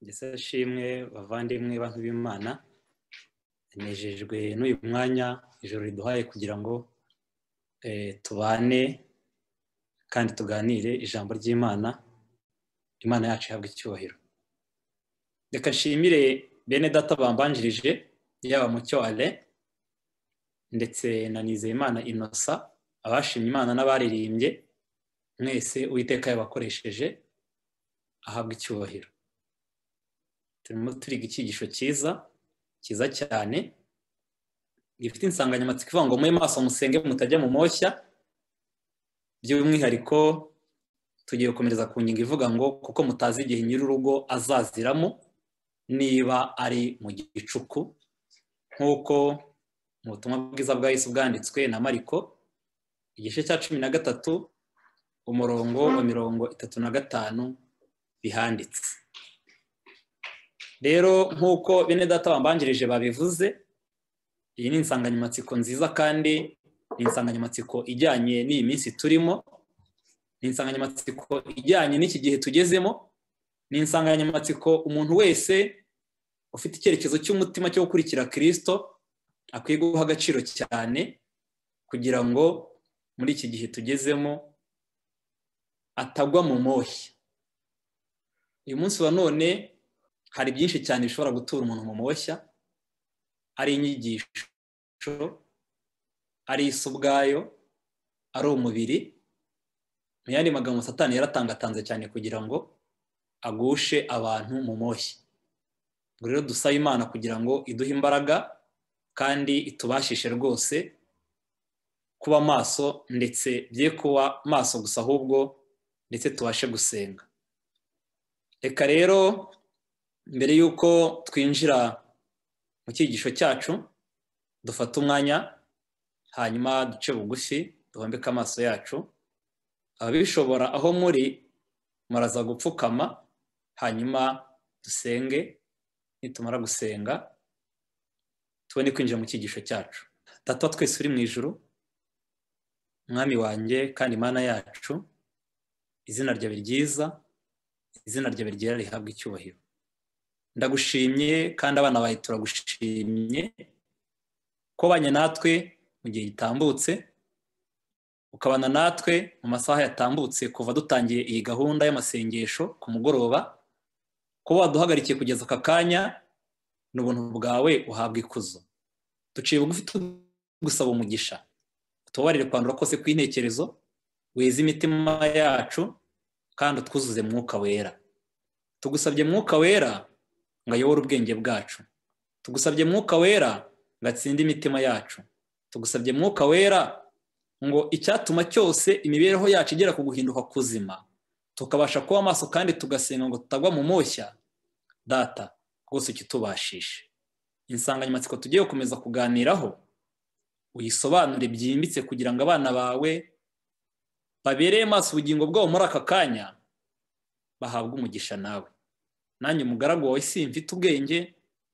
ndetse ashimwe bavandimwe bantu b'imana nejejwe n'uyu mwanya ijoro riduhaye kugira ngo tubane kandi tuganire ijambo ry'imana imana yacu ihabwa icyubahiro reka nshimire bene data bambanjirije yaba mucyo ale ndetse na nizeyimana inosa abashimye imana n'abaririmbye mwese uwiteka yabakoresheje ahabwa icyubahiro turimo turiga icyigisho cyiza cyiza cyane gifite insanganyamatsiko ivuga ngo mwe maso musenge mutajya mu moshya by'umwihariko tugiye gukomereza ku ngingo ivuga ngo kuko mutazi igihe nyir'urugo azaziramo niba ari mu gicuku nk'uko mu butumwa bwiza bwa Yesu bwanditswe na mariko igice cya cumi na gatatu umurongo wa mirongo itatu na gatanu bihanditse rero nk'uko bene data bambanjirije babivuze iyi ni insanganyamatsiko nziza kandi ni insanganyamatsiko ijyanye n'iyi minsi turimo ni insanganyamatsiko ijyanye n'iki gihe tugezemo ni insanganyamatsiko umuntu wese ufite icyerekezo cy'umutima cyo gukurikira kirisito akwiye guha agaciro cyane kugira ngo muri iki gihe tugezemo atagwa mu moshya uyu munsi wa none hari byinshi cyane bishobora gutura umuntu mu moshya ari inyigisho ari isi ubwayo ari umubiri mu yandi magambo satani yaratangatanze cyane kugira ngo agushe abantu mu moshya ubwo rero dusaba imana kugira ngo iduhe imbaraga kandi itubashishe rwose kuba maso ndetse bye kuba maso gusa ahubwo ndetse tubashe gusenga reka rero mbere y'uko twinjira mu cyigisho cyacu dufate umwanya hanyuma duce bugufi duhombeke amaso yacu ababishobora aho muri muraza gupfukama hanyuma dusenge nitumara gusenga tubone kwinjira mu cyigisho cyacu data twese uri mu ijoro mwami wanjye kandi imana yacu izina ryawe ryiza izina ryawe ryera rihabwa icyubahiro ndagushimye kandi abana bawe turagushimye ko ubanye natwe mu gihe gitambutse ukabana natwe mu masaha yatambutse kuva dutangiye iyi gahunda y'amasengesho ku mugoroba kuba waduhagarikiye kugeza aka kanya ni ubuntu bwawe uhabwa ikuzo duciye bugufi tugusaba umugisha tubabarire kwandura kose kw'intekerezo weze imitima yacu kandi utwuzuze mwuka wera tugusabye mwuka wera ngo ayobore ubwenge bwacu tugusabye mwuka wera ngo atsinde imitima yacu tugusabye mwuka wera ngo icyatuma cyose imibereho yacu igera ku guhinduka kuzima tukabasha kuba amaso kandi tugasenga ngo tutagwa mu moshya data rwose ukitubashishe insanganyamatsiko tugiye gukomeza kuganiraho uyisobanure byimbitse kugira ngo abana bawe babereye maso ubugingo bwabo muri aka kanya bahabwe umugisha nawe nanjye umugaragu wawe si mfite ubwenge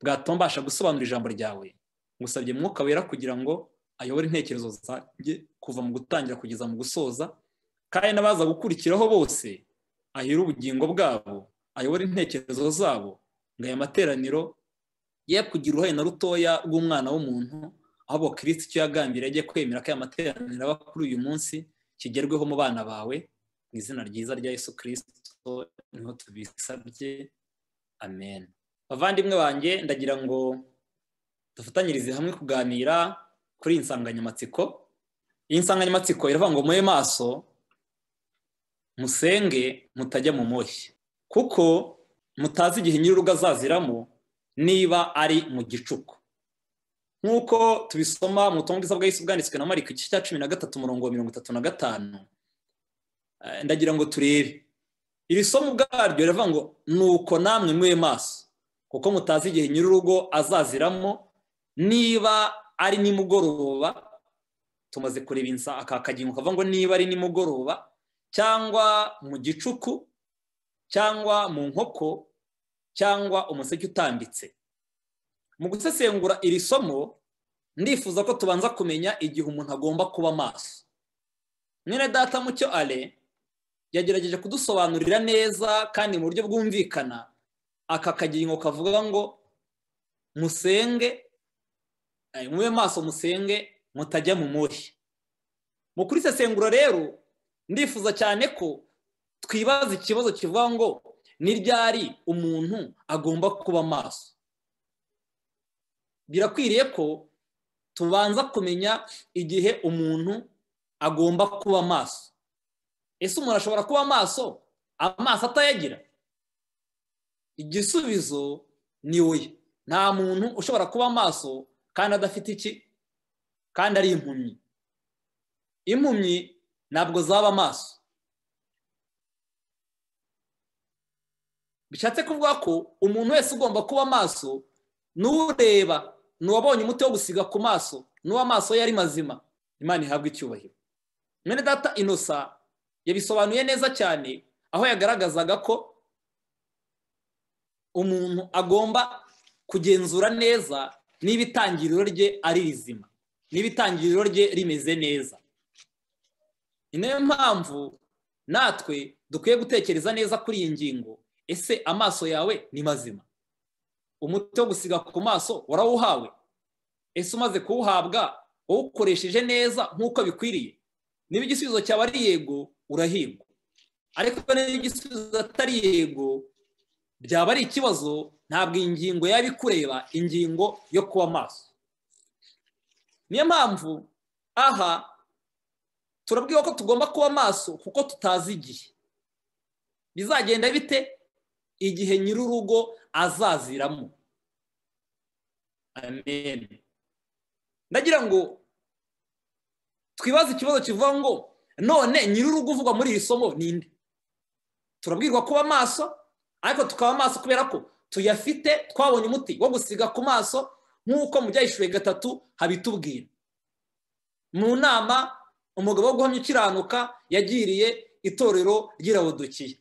bwatuma mbasha gusobanura ijambo ryawe ngusabye mwuka wera kugira ngo ayobore intekerezo zanjye kuva mu gutangira kugeza mu gusoza kandi n'abaza gukurikiraho bose ahira ubugingo bwabo ayobore intekerezo zabo ngo aya materaniro ye kugira uruhare na rutoya rw'umwana w'umuntu ahubwo kirisiti icyo yagambiriye agiye kwemera ko aya materaniro aba kuri uyu munsi kigerweho mu bana bawe mu izina ryiza rya Yesu kirisito niho tubisabye amen bavandimwe banjye ndagira ngo dufatanyirize hamwe kuganira kuri iyi nsanganyamatsiko iyi nsanganyamatsiko iravuga ngo muhe maso musenge mutajya mu moshya kuko mutazi igihe nyir'urugo azaziramo niba ari mu gicuku nk'uko tubisoma mu butumwa bwiza bwa Yesu bwanditswe na mariko igice cya cumi na gatatu umurongo wa mirongo itatu na gatanu ndagira ngo turebe iri somo ubwaryo riravuga ngo ni uko namwe mwe maso kuko mutazi igihe nyir'urugo azaziramo niba ari nimugoroba tumaze kureba insa aka kagingo kavuga ngo niba ari nimugoroba cyangwa mu gicuku cyangwa mu nkoko cyangwa umuseke utambitse mu gusesengura iri somo ndifuza ko tubanza kumenya igihe umuntu agomba kuba maso mwene data mucyo ale yagerageje kudusobanurira neza kandi mu buryo bwumvikana aka kagingo kavuga ngo musenge mube maso musenge mutajya mu muhe mu kurisesengura rero ndifuza cyane ko twibaza ikibazo kivuga ngo ni ryari umuntu agomba kuba maso birakwiriye ko tubanza kumenya igihe umuntu agomba kuba maso ese umuntu ashobora kuba maso amaso atayagira igisubizo ni we nta muntu ushobora kuba maso kandi adafite iki kandi ari impumyi impumyi ntabwo zaba amaso bishatse kuvuga ko umuntu wese ugomba kuba amaso n'ureba n'uwabonye umuti wo gusiga ku maso n'uwo amaso ye ari mazima imana ihabwa icyubahiro mwene data inosa yabisobanuye neza cyane aho yagaragazaga ko umuntu agomba kugenzura neza niba itangiriro rye ari rizima niba itangiriro rye rimeze neza ni nayo mpamvu natwe dukwiye gutekereza neza kuri iyi ngingo ese amaso yawe ni mazima umuti wo gusiga ku maso warawuhawe ese umaze kuwuhabwa wawukoresheje neza nk'uko bikwiriye niba igisubizo cyaba ari yego urahirwa ariko niba igisubizo atari yego byaba ari ikibazo ntabwo iyi ngingo yaba ikureba ingingo yo kuba maso niyo mpamvu aha turabwira ko tugomba kuba maso kuko tutazi igihe bizagenda bite igihe nyir'urugo azaziramo amen ndagira ngo twibaze ikibazo kivuga ngo none nyir'urugo uvugwa muri iri somo ninde turabwirwa kuba maso ariko tukaba amaso kubera ko tuyafite twabonye umuti wo gusiga ku maso nk'uko mu byayishuwe gatatu habitubwira mu nama umugabo wo guhamya ukiranuka yagiriye itorero ry'irabudukiye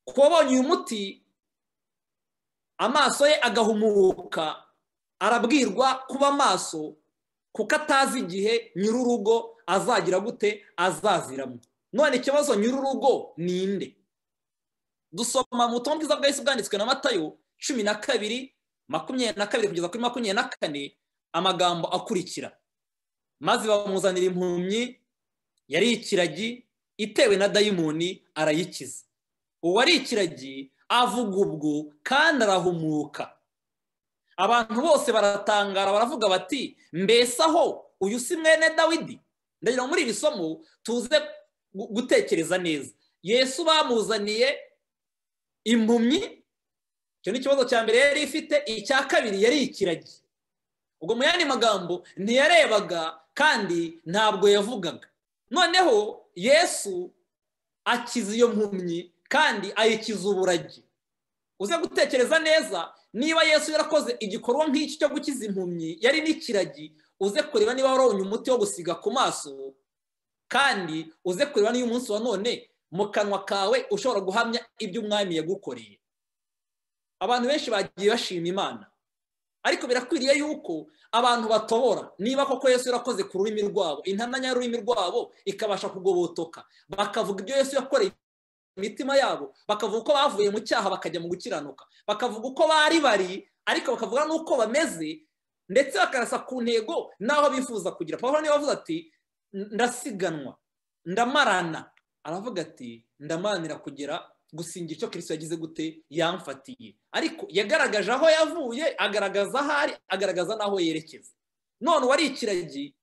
ku wabonye uyu muti amaso ye agahumuka arabwirwa kuba amaso kuko atazi igihe nyir'urugo azagira gute azaziramo none ikibazo nyir'urugo ni inde dusoma mu butumwa bwiza bwahise bwanditswe na matayo cumi na kabiri makumyabiri na kabiri kugeza kuri makumyabiri na kane amagambo akurikira maze bamuzanira impumyi yari ikiragi itewe na dayimoni arayikiza uwari ikiragi avuga ubwo kandi arahumuka abantu bose baratangara baravuga bati mbese aho uyu si mwene dawidi ndagira muri iri somo tuze gutekereza neza yesu bamuzaniye impumyi icyo ni ikibazo cya mbere yari ifite icya kabiri yari ikiragi ubwo mu yandi magambo ntiyarebaga kandi ntabwo yavugaga noneho yesu akiza iyo mpumyi kandi ayikiza uburagi uze gutekereza neza niba yesu yarakoze igikorwa nk'iki cyo gukiza impumyi yari n'ikiragi uze kureba niba warabonye umuti wo gusiga ku maso kandi uze kureba n'uyu munsi wa none mu kanwa kawe ushobora guhamya ibyo umwami yagukoreye abantu benshi bagiye bashima imana ariko birakwiriye yuko abantu batobora niba koko yesu yarakoze ku rurimi rwabo intananya y'ururimi rwabo ikabasha kugobotoka bakavuga ibyo yesu yakoreye imitima yabo bakavuga uko bavuye mu cyaha bakajya mu gukiranuka bakavuga uko bari bari ariko bakavuga n'uko bameze ndetse bakarasa ku ntego n'aho bifuza kugira pawuro niba avuze ati ndasiganwa ndamarana aravuga ati ndamaranira kugera gusingira icyo kirisito yagize gute yamfatiye ariko yagaragaje aho yavuye agaragaza aho ari agaragaza n'aho yerekeza none uwari ikiragi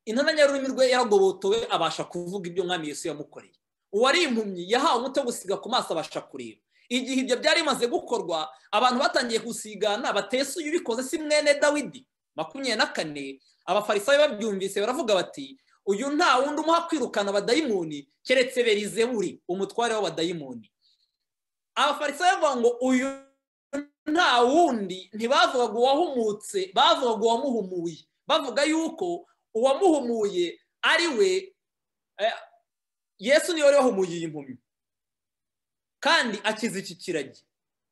intananya y'ururimi rwe yaragobotowe abasha kuvuga ibyo umwami Yesu yamukoreye uwari impumyi yahawe umuti wo gusiga ku maso abasha kureba igihe ibyo byari bimaze gukorwa abantu batangiye gusigana uyu ubikoze si mwene dawidi makumyabiri na kane abafarisayo babyumvise baravuga bati uyu nta wundi umuha kwirukana abadayimoni keretse berizeburi umutware w'abadayimoni abafarisayo bavuga ngo uyu nta wundi ntibavugaga uwahumutse bavugaga uwamuhumuye bavuga yuko uwamuhumuye ari we yesu niwe wari wahumuye iyi mpumyi kandi akiza iki kiragi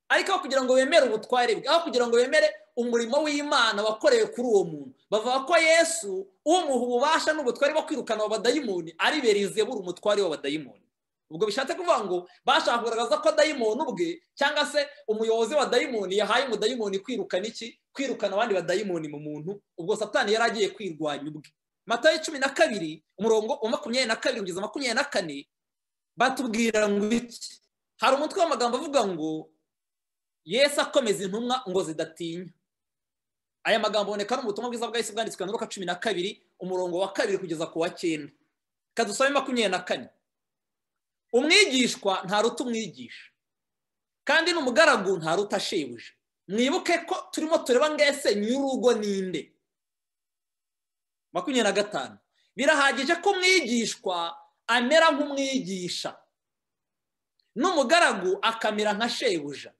ariko aho kugira ngo bemere ubutware bwe aho kugira ngo bemere umurimo w'imana wakorewe kuri uwo muntu bavuga ko yesu umuha ububasha n'ubutware bwo kwirukana abadayimoni ari berizebura umutware w'abadayimoni ubwo bishatse kuvuga ngo bashaka kugaragaza ko dayimoni ubwe cyangwa se umuyobozi wa dayimoni yahaye umudayimoni kwirukana iki kwirukana abandi badayimoni mu muntu ubwo satani yari agiye kwirwanya ubwe matayo cumi na kabiri umurongo wa makumyabiri na kabiri kugeza makumyabiri na kane batubwira ngo iki hari umutwe w'amagambo avuga ngo yesu akomeza intumwa ngo zidatinya aya magambo aboneka no mu butumwa bwiza bwa yesu bwanditswe na cumi na kabiri umurongo wa kabiri kugeza ku wa cyenda kadusabe makumyabiri na kane umwigishwa ntaruta umwigisha kandi n'umugaragu ntaruta ashebuje mwibuke ko turimo tureba ngese nyir'urugo ninde makumyabiri na gatanu birahagije ko umwigishwa amera nk'umwigisha n'umugaragu akamera nka shebuja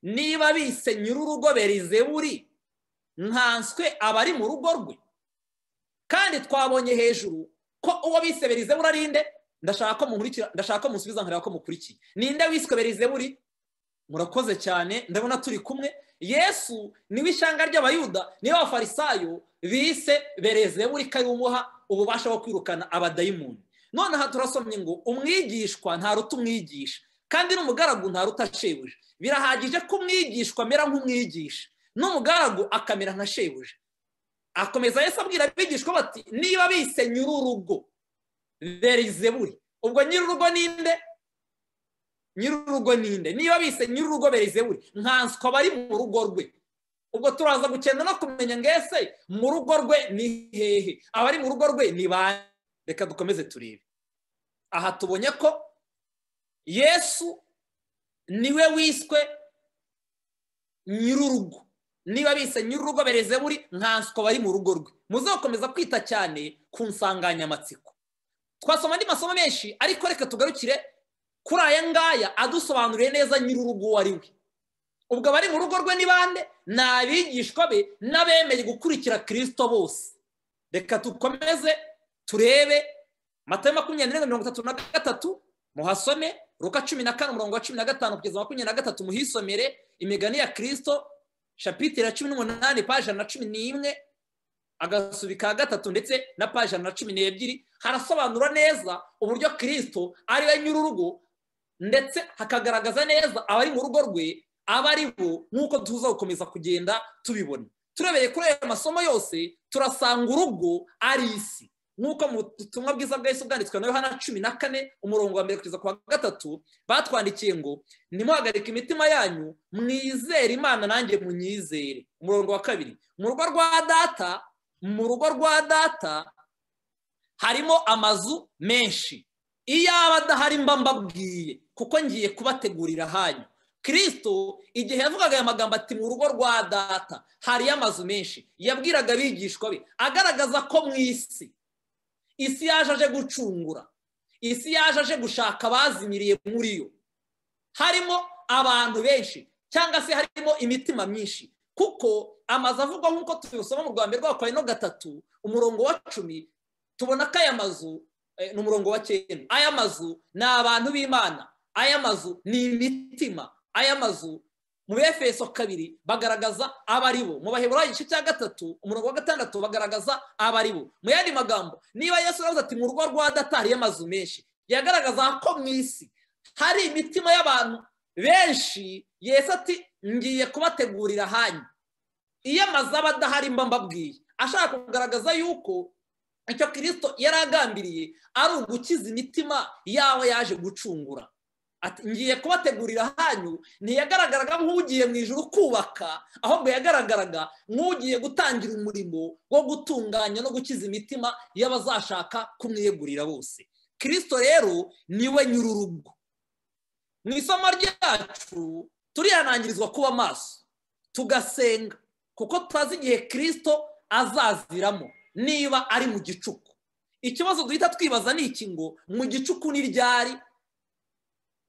niba bise nyir'urugo berizeburi nkanswe aba ari mu rugo rwe kandi twabonye hejuru ko uwo bise berizeburi ari nde ndashaka ko mukurikira ndashaka ko musubiza nkareba ko mukurikiye ninde wiswe berizeburi murakoze cyane ndabona turi kumwe yesu niwe ishanga ry'abayuda niba abafarisayo bise berezeburi ko ari umuha ububasha bwo kwirukana abadayimoni noneho turasomye ngo umwigishwa ntaruta umwigisha kandi n'umugaragu ntaruta shebuja birahagije ko umwigishwa amera nk'umwigisha n'umugaragu akamera nka shebuja akomeza yesu abwira abigishwa bati niba bise nyir'urugo berizeburi ubwo nyir'urugo ninde nyir'urugo ninde niba bise nyir'urugo berizeburi nkanswe aba ari mu rugo rwe ubwo turaza gukenda no kumenya ngo ese mu rugo rwe ni hehe abari mu rugo rwe ni ba reka dukomeze turebe aha tubonye ko yesu niwe wiswe nyir'urugo niba bise nyir'urugo berizeburi nkanswe aba ari mu rugo rwe muze gukomeza kwita cyane ku nsanganyamatsiko twasoma andi masomo menshi ariko reka tugarukire kuri aya ngaya adusobanuriye neza nyir'urugo uwo ari we ubwo abari mu rugo rwe ni bande ni abigishwa be n'abemeye gukurikira kirisito bose reka dukomeze turebe matayo makumyabiri n'irindwi mirongo itatu na gatatu muhasome ruka cumi na kane umurongo wa cumi na gatanu kugeza makumyabiri na gatatu muhisomere imigani ya kirisito shapitire ya cumi n'umunani paje na cumi n'imwe agasubi ka gatatu ndetse na paje na cumi n'ebyiri harasobanura neza uburyo kirisito ari we nyir'urugo ndetse hakagaragaza neza abari mu rugo rwe aba ari bo nk'uko tuza gukomeza kugenda tubibona turebeye kuri ayo masomo yose turasanga urugo ari isi nk'uko mu butumwa bwiza bwa Yesu bwanditswe na yohana cumi na kane umurongo wa mbere kugeza ku wa gatatu batwandikiye ngo ntimuhagarike imitima yanyu mwizere imana nanjye munyizere umurongo wa kabiri mu rugo rwa data mu rugo rwa data harimo amazu menshi iyo aba adahari mba mbabwiye kuko ngiye kubategurira hanyu kirisito igihe yavugaga aya magambo ati mu rugo rwa data hariyo amazu menshi yabwiraga abigishwa be agaragaza ko mu isi isi yaje aje gucungura isi yaje aje gushaka abazimiriye muri yo harimo abantu benshi cyangwa se harimo imitima myinshi kuko amazu avugwa nk'uko tubisoma mu rwanda rwa kwa no gatatu umurongo wa cumi tubona ko aya mazu ni umurongo wa cyenda aya mazu ni abantu b'imana aya mazu ni imitima aya mazu mu befeso kabiri bagaragaza abari bo mu baheburayo igice cya gatatu umurongo wa gatandatu bagaragaza abari bo mu yandi magambo niba yesu aravuze ati mu rugo rwa datari y'amazu menshi yagaragaza ko mu isi hari imitima y'abantu benshi yesu ati ngiye kubategurira hanyu iyo amazu aba adahari mba mbabwiye ashaka kugaragaza yuko icyo kirisito yari agambiriye ari ugukiza imitima yawe yaje gucungura ati ngiye kubategurira hanyu ntiyagaragaraga nk'ugiye mu ijoro kubaka ahubwo yagaragaraga nk'ugiye gutangira umurimo wo gutunganya no gukiza imitima y'abazashaka kumwiyegurira bose kirisito rero niwe nyir'urugo mu isomo ryacu turihanangirizwa kuba amaso tugasenga kuko tutazi igihe kirisito azaziramo niba ari mu gicuku ikibazo duhita twibaza ni iki ngo mu gicuku ni ryari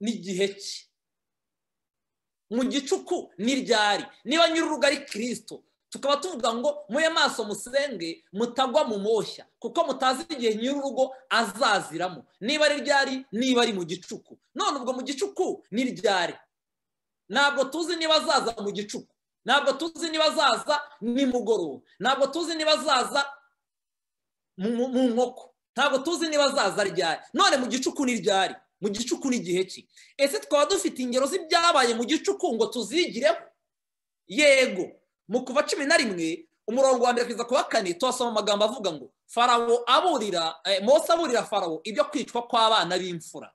n'igihe cye mu gicuku ni ryari niba nyir'urugo ari kirisito tukaba tuvuga ngo muye maso musenge mutagwa mu moshya kuko mutazi igihe nyir'urugo azaziramo niba ari ryari niba ari mu gicuku none ubwo mu gicuku ni ryari ntabwo tuzi niba azaza mu gicuku ntabwo tuzi niba azaza nimugoroba ntabwo tuzi niba azaza mu nkoko ntabwo tuzi niba azaza ryari none mu gicuku ni ryari mu gicuku n'igihe cye ese twaba dufite ingero z'ibyabaye mu gicuku ngo tuzigireho yego mu kuva cumi na rimwe umurongo wa mbere kugeza ku wa kane tuhasoma amagambo avuga ngo farawo aburira mose aburira farawo ibyo kwicwa kw'abana b'imfura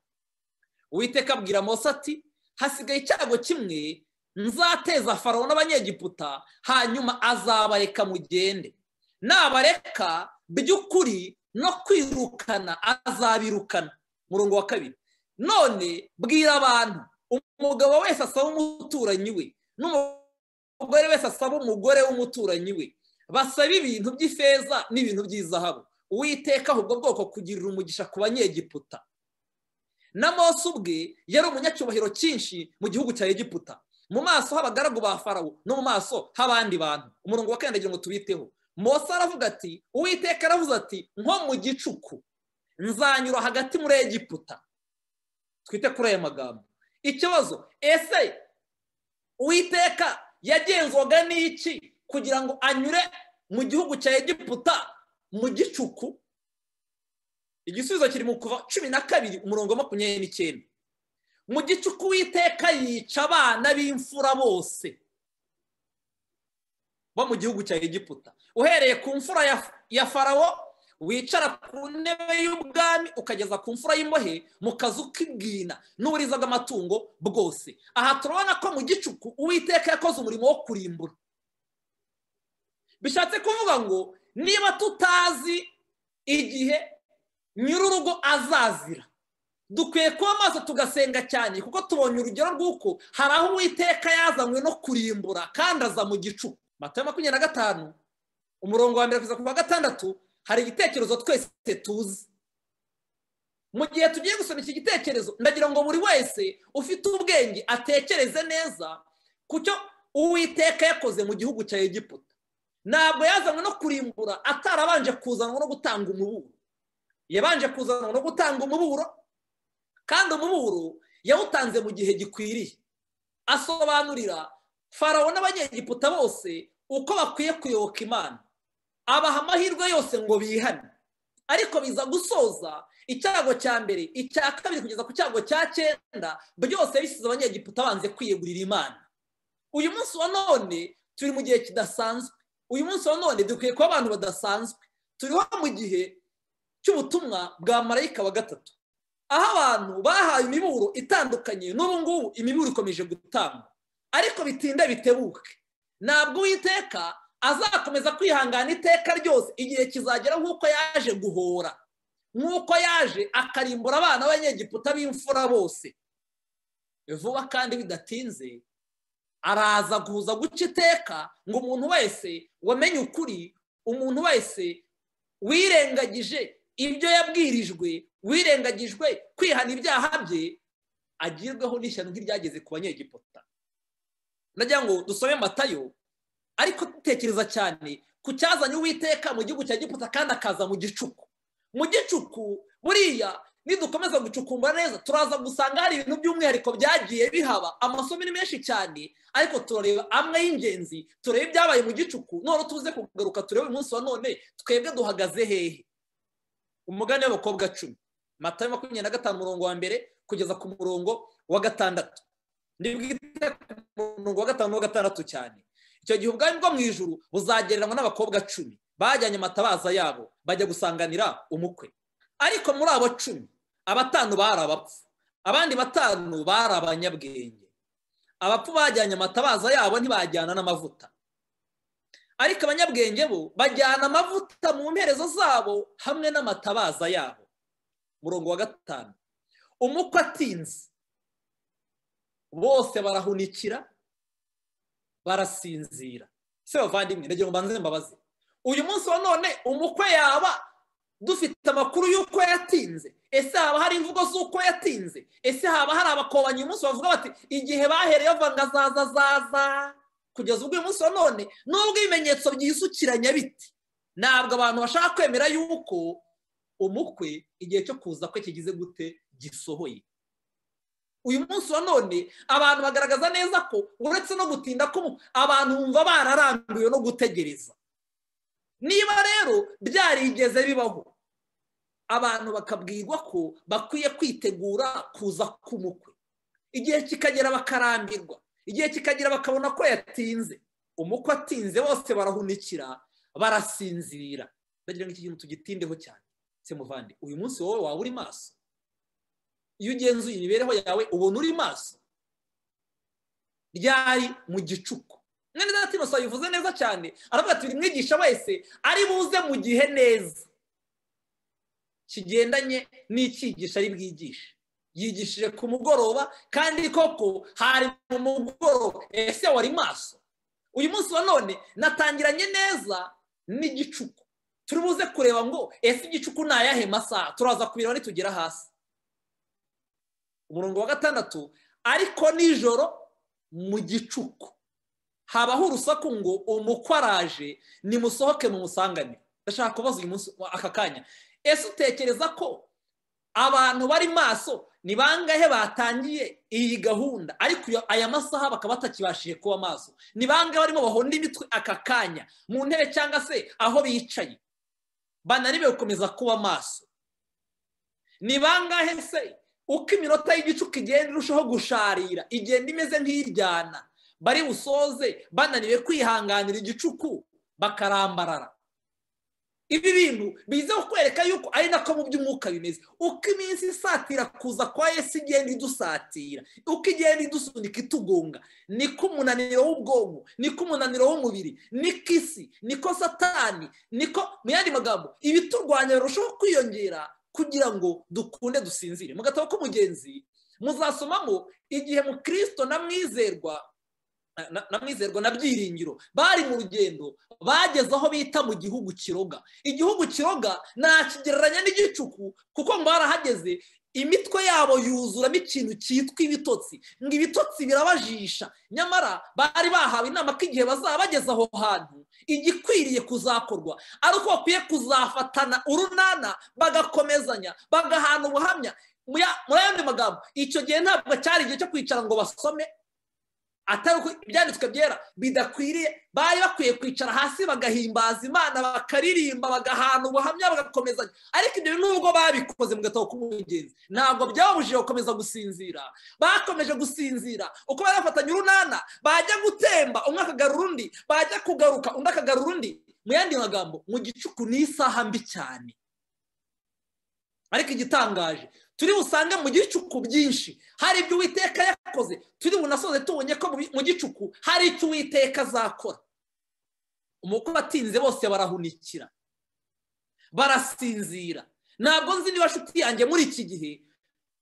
uwiteka abwira mose ati hasigaye icyago kimwe nzateza farawo n'abanyegiputa hanyuma azabareka mugende nabareka by'ukuri no kwirukana azabirukana murongo wa kabiri none bwira abantu umugabo wese asaba umuturanyi we n'umugore wese asaba umugore w'umuturanyi we basaba ibintu by'ifeza n'ibintu by'izahabu uwiteka ubwo bwoko kugirira umugisha ku banyegiputa na mose ubwe yari umunyacyubahiro cyinshi mu gihugu cya egiputa mu maso h'abagaragu ba farawo no mu maso h'abandi bantu umurongo wa kandagira ngo tubiteho mose aravuga ati uwiteka aravuze ati nko mu gicuku nzanyura hagati muri egiputa twite kuri aya magambo ikibazo ese uwiteka yagenzwaga n'iki kugira ngo anyure mu gihugu cya egiputa mu gicuku igisubizo kiri mu kuva cumi na kabiri umurongo wa makumyabiri n'icyenda mu gicuku witeka yica abana b'imfura bose bo mu gihugu cya egiputa uhereye ku mfura ya farawo wicara ku ntebe y'ubwami ukageza ku mfura y'imbohe mu kazu k'ibwina n'uburiza bw'amatungo bwose aha turabona ko mu gicuku uwiteka yakoze umurimo wo kurimbura bishatse kuvuga ngo niba tutazi igihe nyir'urugo azazira dukwiye kuba maso tugasenga cyane kuko tubonye urugero rw'uko hari aho uwiteka yazanywe no kurimbura kandi aza mu gicu mata makumyabiri na gatanu umurongo wa mbere kugeza ku wa gatandatu hari igitekerezo twese tuzi mu gihe tugiye gusoma iki gitekerezo ndagira ngo buri wese ufite ubwenge atekereze neza ku cyo uwiteka yakoze mu gihugu cya egiputa ntabwo yazanywe no kurimbura atarabanje kuzanwa no gutanga umuburo yabanje kuzanwa no gutanga umuburo kandi umuburo yawutanze mu gihe gikwiriye asobanurira farawo n'abanyegiputa bose uko bakwiye kuyoboka imana abaha amahirwe yose ngo bihane ariko biza gusoza icyago cya mbere icya kabiri kugeza ku cyago cya cyenda byose bisize abanyegiputa banze kwiyegurira imana uyu munsi wa none turi mu gihe kidasanzwe uyu munsi wa none dukwiye kuba abantu badasanzwe turiho mu gihe cy'ubutumwa bwa marayika wa gatatu aho abantu bahawe imiburo itandukanye n'ubu ngubu imiburo ikomeje gutangwa ariko bitinda bitebuke ntabwo uwiteka azakomeza kwihangana iteka ryose igihe kizagera nk'uko yaje guhora nk'uko yaje akarimbura abana b'abanyegiputa b'imfura bose vuba kandi bidatinze araza guhuza guca iteka ngo umuntu wese wamenye ukuri umuntu wese wirengagije ibyo yabwirijwe wirengagijwe kwihana ibyaha bye agirweho n'ishyano nk'iryageze ku banyegiputa ndagira ngo dusome matayo ariko dutekereza cyane ku cyazanye uwiteka mu gihugu cya giputa kandi akaza mu gicuku mu gicuku buriya nidukomeza gucukumbura neza turaza gusanga hari ibintu by'umwihariko byagiye bihaba amasomo ni menshi cyane ariko turareba amwe y'ingenzi turebe ibyabaye mu gicuku none tuze kugaruka turebe umunsi wa none twebwe duhagaze hehe umugani w'abakobwa cumi matayo makumyabiri na gatanu umurongo wa mbere kugeza ku murongo wa gatandatu ndibwite ku murongo wa gatanu wa gatandatu cyane icyo gihe ubwami bwo mu ijuru buzagereranywa n'abakobwa cumi bajyanye amatabaza yabo bajya gusanganira umukwe ariko muri abo cumi abatanu bari abapfu abandi batanu bari abanyabwenge abapfu bajyanye amatabaza yabo ntibajyana n'amavuta ariko abanyabwenge bo bajyana amavuta mu mperezo zabo hamwe n'amatabaza yabo murongo wa gatanu umukwe atinze bose barahunikira barasinzira se bavandimwe ndagira ngo mbanze mbabaze uyu munsi wa none umukwe yaba dufite amakuru y'uko yatinze ese haba hari imvugo z'uko yatinze ese haba hari abakobanyi umunsi bavuga bati igihe bahereye bavanga zaza zaza kugeza ubwo uyu munsi wa none nubwo ibimenyetso byisukiranya biti ntabwo abantu bashaka kwemera yuko umukwe igihe cyo kuza kwe kigize gute gisohoye uyu munsi wa none abantu bagaragaza neza ko uretse no gutinda ko abantu bumva bararambiwe no gutegereza niba rero byarigeze bibaho abantu bakabwirwa ko bakwiye kwitegura kuza k'umukwe igihe kikagera bakarambirwa igihe kikagera bakabona ko yatinze umukwe atinze bose barahunikira barasinzira ndagira ngo iki kintu tugitindeho cyane se muvandi uyu munsi wowe waba uri maso iyo ugenzuye imibereho yawe ubona uri maso ryari mu gicuku mwene zatino sayivuze neza cyane aravuga ati buri mwigisha wese ari buze mu gihe neza kigendanye n'icyigisha ari bwigishe yigishije ku mugoroba kandi koko hari mu mugoroba ese wari maso uyu munsi wa none natangiranye neza n'igicuku turi buze kureba ngo ese igicuku ni ayahe masaha turaza kubireba nitugera hasi umurongo wa gatandatu ariko nijoro mu gicuku habaho urusaku ngo umukwe araje nimusohoke mu musanganire ndashaka kubaza uyu munsi aka kanya ese utekereza ko abantu bari maso ni bangahe batangiye iyi gahunda ariko aya masaha bakaba batakibashije kuba maso ni bangahe barimo bahonda imitwe aka kanya mu ntebe cyangwa se aho bicaye bananiwe gukomeza kuba maso ni bangahe se uko iminota y'igicuku igenda irushaho gusharira igenda imeze nk'iryana bari busoze bananiwe kwihanganira igicuku bakarambarara ibi bintu biza kukwereka yuko ari nako mu by'umwuka bimeze uko iminsi isatira kuza kwa yesu igenda idusatira uko igenda idusunika itugonga niko umunaniro w'ubwonko niko umunaniro w'umubiri niko isi niko satani niko mu yandi magambo ibiturwanya birushaho kwiyongera kugira ngo dukunde dusinzire mu gatabo k'umugenzi muzasomamo igihe mu kirisito na mwizerwa na mwizerwa na byiringiro bari mu rugendo bageze aho bita mu gihugu kiroga igihugu kiroga ntakigereranya n'igicuku kuko ngo barahageze imitwe yabo yuzuramo ikintu cyitwa ibitotsi ngo ibitotsi birabajisha nyamara bari bahawe inama ko igihe bazaba bageze aho hantu igikwiriye kuzakorwa ari uko bakwiye kuzafatana urunana bagakomezanya bagahana ubuhamya muri ayandi magambo icyo gihe ntabwo cyari igihe cyo kwicara ngo basome atari uko ibyanditswe byera bidakwiriye bari bakwiye kwicara hasi bagahimbaza imana bakaririmba bagahana ubuhamya bagakomezanya ariko ibyo nubwo babikoze mu gatabo k'umugenzi ntabwo byabujije gukomeza gusinzira bakomeje gusinzira uko bari bafatanya urunana bajya gutemba umwe akagarura undi bajya kugaruka undi akagarura undi mu yandi magambo mu gicuku ni isaha mbi cyane ariko igitangaje turi busange mu gicuku byinshi hari ibyo uwiteka yakoze turi bunasoze tubonye ko mu gicuku hari icyo uwiteka azakora umukwe batinze bose barahunikira barasinzira ntabwo nzi niba nshuti yanjye muri iki gihe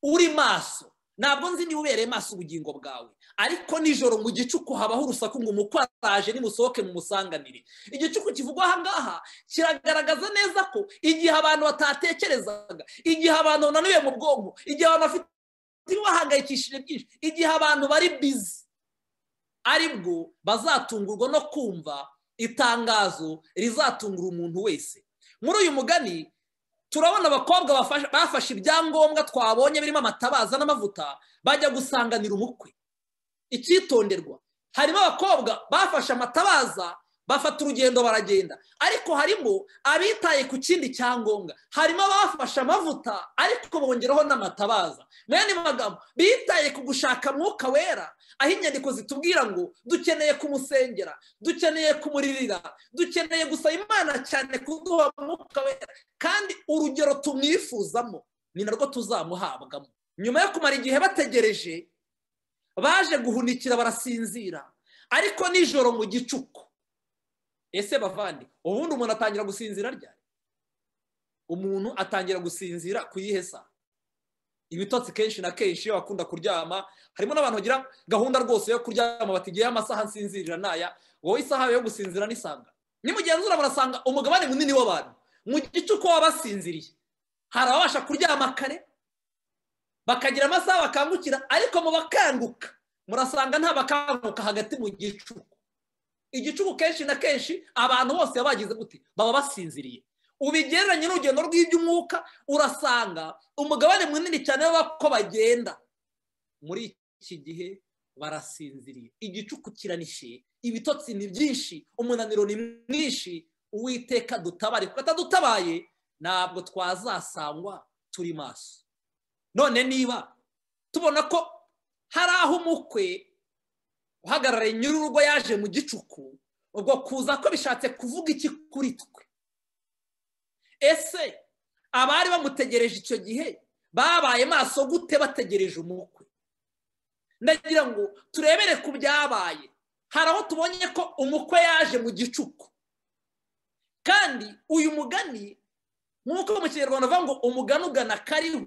uri maso ntabwo nzi niba ubereye maso ubugingo bwawe ariko nijoro mu gicuku habaho urusaku ngo umukwe araje nimusohoke mu musanganire igicuku kivugwa aha ngaha kiragaragaza neza ko igihe abantu batatekerezaga igihe abantu bananiwe mu bwonko igihe abantu bafite ibibahangayikishije byinshi igihe abantu bari bizi aribwo bazatungurwa no kumva itangazo rizatungura umuntu wese muri uyu mugani turabona abakobwa bafashe ibyangombwa twabonye birimo amatabaza n'amavuta bajya gusanganira umukwe icyitonderwa harimo abakobwa bafashe amatabaza bafata urugendo baragenda ariko harimo abitaye ku kindi cyangombwa harimo abafashe amavuta ariko bongeraho n'amatabaza mu yandi magambo bitaye ku gushaka mwuka wera aho inyandiko zitubwira ngo dukeneye kumusengera dukeneye kumuririra dukeneye gusaba imana cyane kuduha mwuka wera kandi urugero tumwifuzamo ni narwo tuzamuhabwamo nyuma yo kumara igihe bategereje baje guhunikira barasinzira ariko nijoro mu gicuku ese bavande ubundi umuntu atangira gusinzira ryari umuntu atangira gusinzira ku yihe saha ibitotsi kenshi na kenshi iyo bakunda kuryama harimo n'abantu bagira gahunda rwose yo kuryama batigiyeho amasaha nsinzirira n'aya wowe isaha yo gusinzira nisanga nimugenzura murasanga umugabane munini w'abantu mu gicuku baba basinziriye hari ababasha kuryama kare bakagira amasaha bakangukira ariko mu bakanguka murasanga nta bakanguka hagati mu gicuku igicuku kenshi na kenshi abantu bose bagize gute baba basinziriye ubigereranye n'urugendo rw'iby'umwuka urasanga umugabane munini cyane w'abako bagenda muri iki gihe barasinziriye igicuku kiranishiye ibitotsi ni byinshi umunaniro ni mwinshi uwiteka dutabare kuko atadutabaye ntabwo twazasangwa turi maso none niba tubona ko hari aho umukwe uhagarariye nyir'urugo yaje mu gicuku ubwo kuza ko bishatse kuvuga iki kuri twe ese abari bamutegereje icyo gihe babaye maso gute bategereje umukwe ndagira ngo turebere ku byabaye hari aho tubonye ko umukwe yaje mu gicuku kandi uyu mugani nk'uko mu kinyarwanda bavuga ngo umugani ugana kariho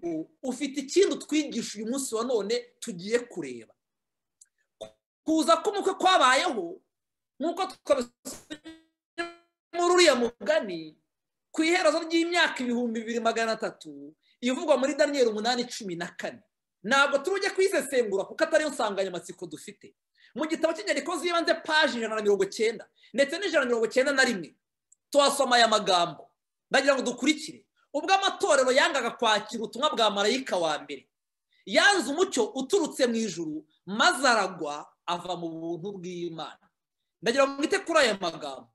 ufite ikindi utwigisha uyu munsi wa none tugiye kureba kuza k'umukwe kwabayeho nk'uko twabisubije muri uriya mugani ku iherezo ry'imyaka ibihumbi bibiri magana atatu ivugwa muri daniyeli umunani cumi na kane ntabwo tujye kuyisesengura kuko atariyo nsanganyamatsiko dufite mu gitabo cy'inyandiko z'ibanze paji ijana na mirongo cyenda ndetse n'ijana na mirongo cyenda na rimwe tuhasoma aya magambo ndagira ngo dukurikire ubwo amatorero yangaga kwakira ubutumwa bwa marayika wa mbere yanze umucyo uturutse mu ijuru maze aragwa ava mu buntu bw'imana ndagira ngo mwite kuri aya magambo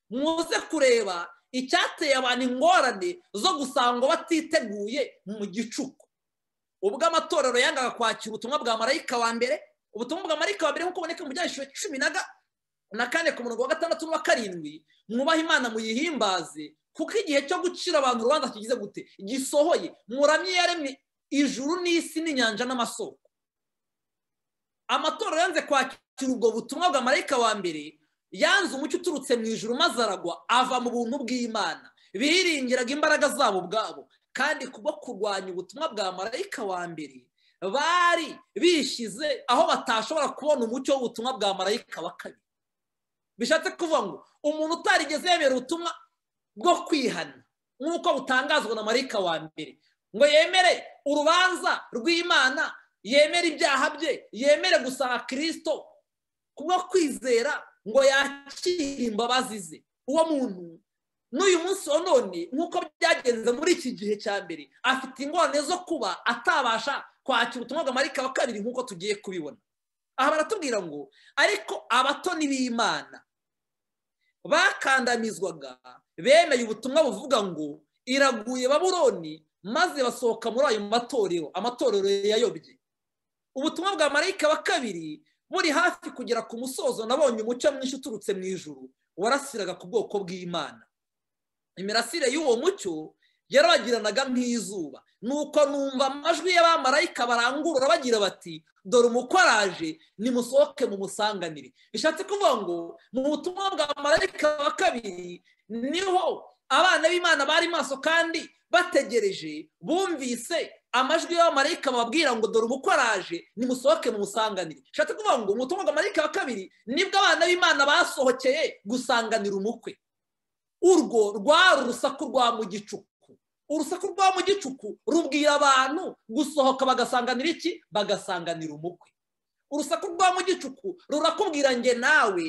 muze kureba icyateye abantu ingorane zo gusangwa batiteguye mu gicuku ubwo amatorero yangaga kwakira ubutumwa bwa marayika wa mbere ubutumwa bwa marayika wa mbere nk'uko buboneka mu byandikishije cumi na kane ku murongo wa gatandatu n'uwa karindwi mwubahe imana muyihimbaze kuko igihe cyo gucira abantu urubanza kigize gute gisohoye muramye yaremye ijuru n'isi n'inyanja n'amasoko amatorero yanze kwakira ubwo butumwa bwa marayika wa mbere yanze umucyo uturutse mu ijuru maze aragwa ava mu buntu bw'imana biringiraga imbaraga zabo ubwabo kandi kubwo kurwanya ubutumwa bwa marayika wa mbere bari bishyize aho batashobora kubona umucyo w'ubutumwa bwa marayika wa kabiri bishatse kuvuga ngo umuntu utarigeze yemera ubutumwa bwo kwihana nk'uko butangazwa na marayika wa mbere ngo yemere urubanza rw'imana yemere ibyaha bye yemere gusaba kirisito kubwo kwizera ngo yakire imbabazi ze uwo muntu n'uyu munsi wa none nk'uko byagenze muri iki gihe cya mbere afite ingorane zo kuba atabasha kwakira ubutumwa bwa marayika wa kabiri nk'uko tugiye kubibona aha baratubwira ngo ariko abatoni b'imana bakandamizwaga bemeye ubutumwa buvuga ngo iraguye baburoni maze basohoka muri ayo matorero amatorero yayobye ubutumwa bwa marayika wa kabiri buri hafi kugera ku musozo nabonye umucyo mwinshi uturutse mu ijuru warasiraga ku bwoko bw'imana imirasire y'uwo mucyo yarabagiranaga nk'izuba nuko numva amajwi y'abamarayika barangurura bagira bati dore umukoraje nimusohoke mumusanganire bishatse kuvuga ngo mu butumwa bwa marayika wa kabiri niho abana b'imana bari maso kandi bategereje bumvise amajwi y'abamarayika bababwira ngo dore umukoraje nimusohoke mumusanganire bishatse kuvuga ngo umutungo marayika wa kabiri nibwo abana b'imana basohokeye gusanganira umukwe urwo rwari urusaku rwa mu gicuku urusaku rwa mu gicuku rubwira abantu gusohoka bagasanganira iki bagasanganira umukwe urusaku rwa mu gicuku rurakubwira nge nawe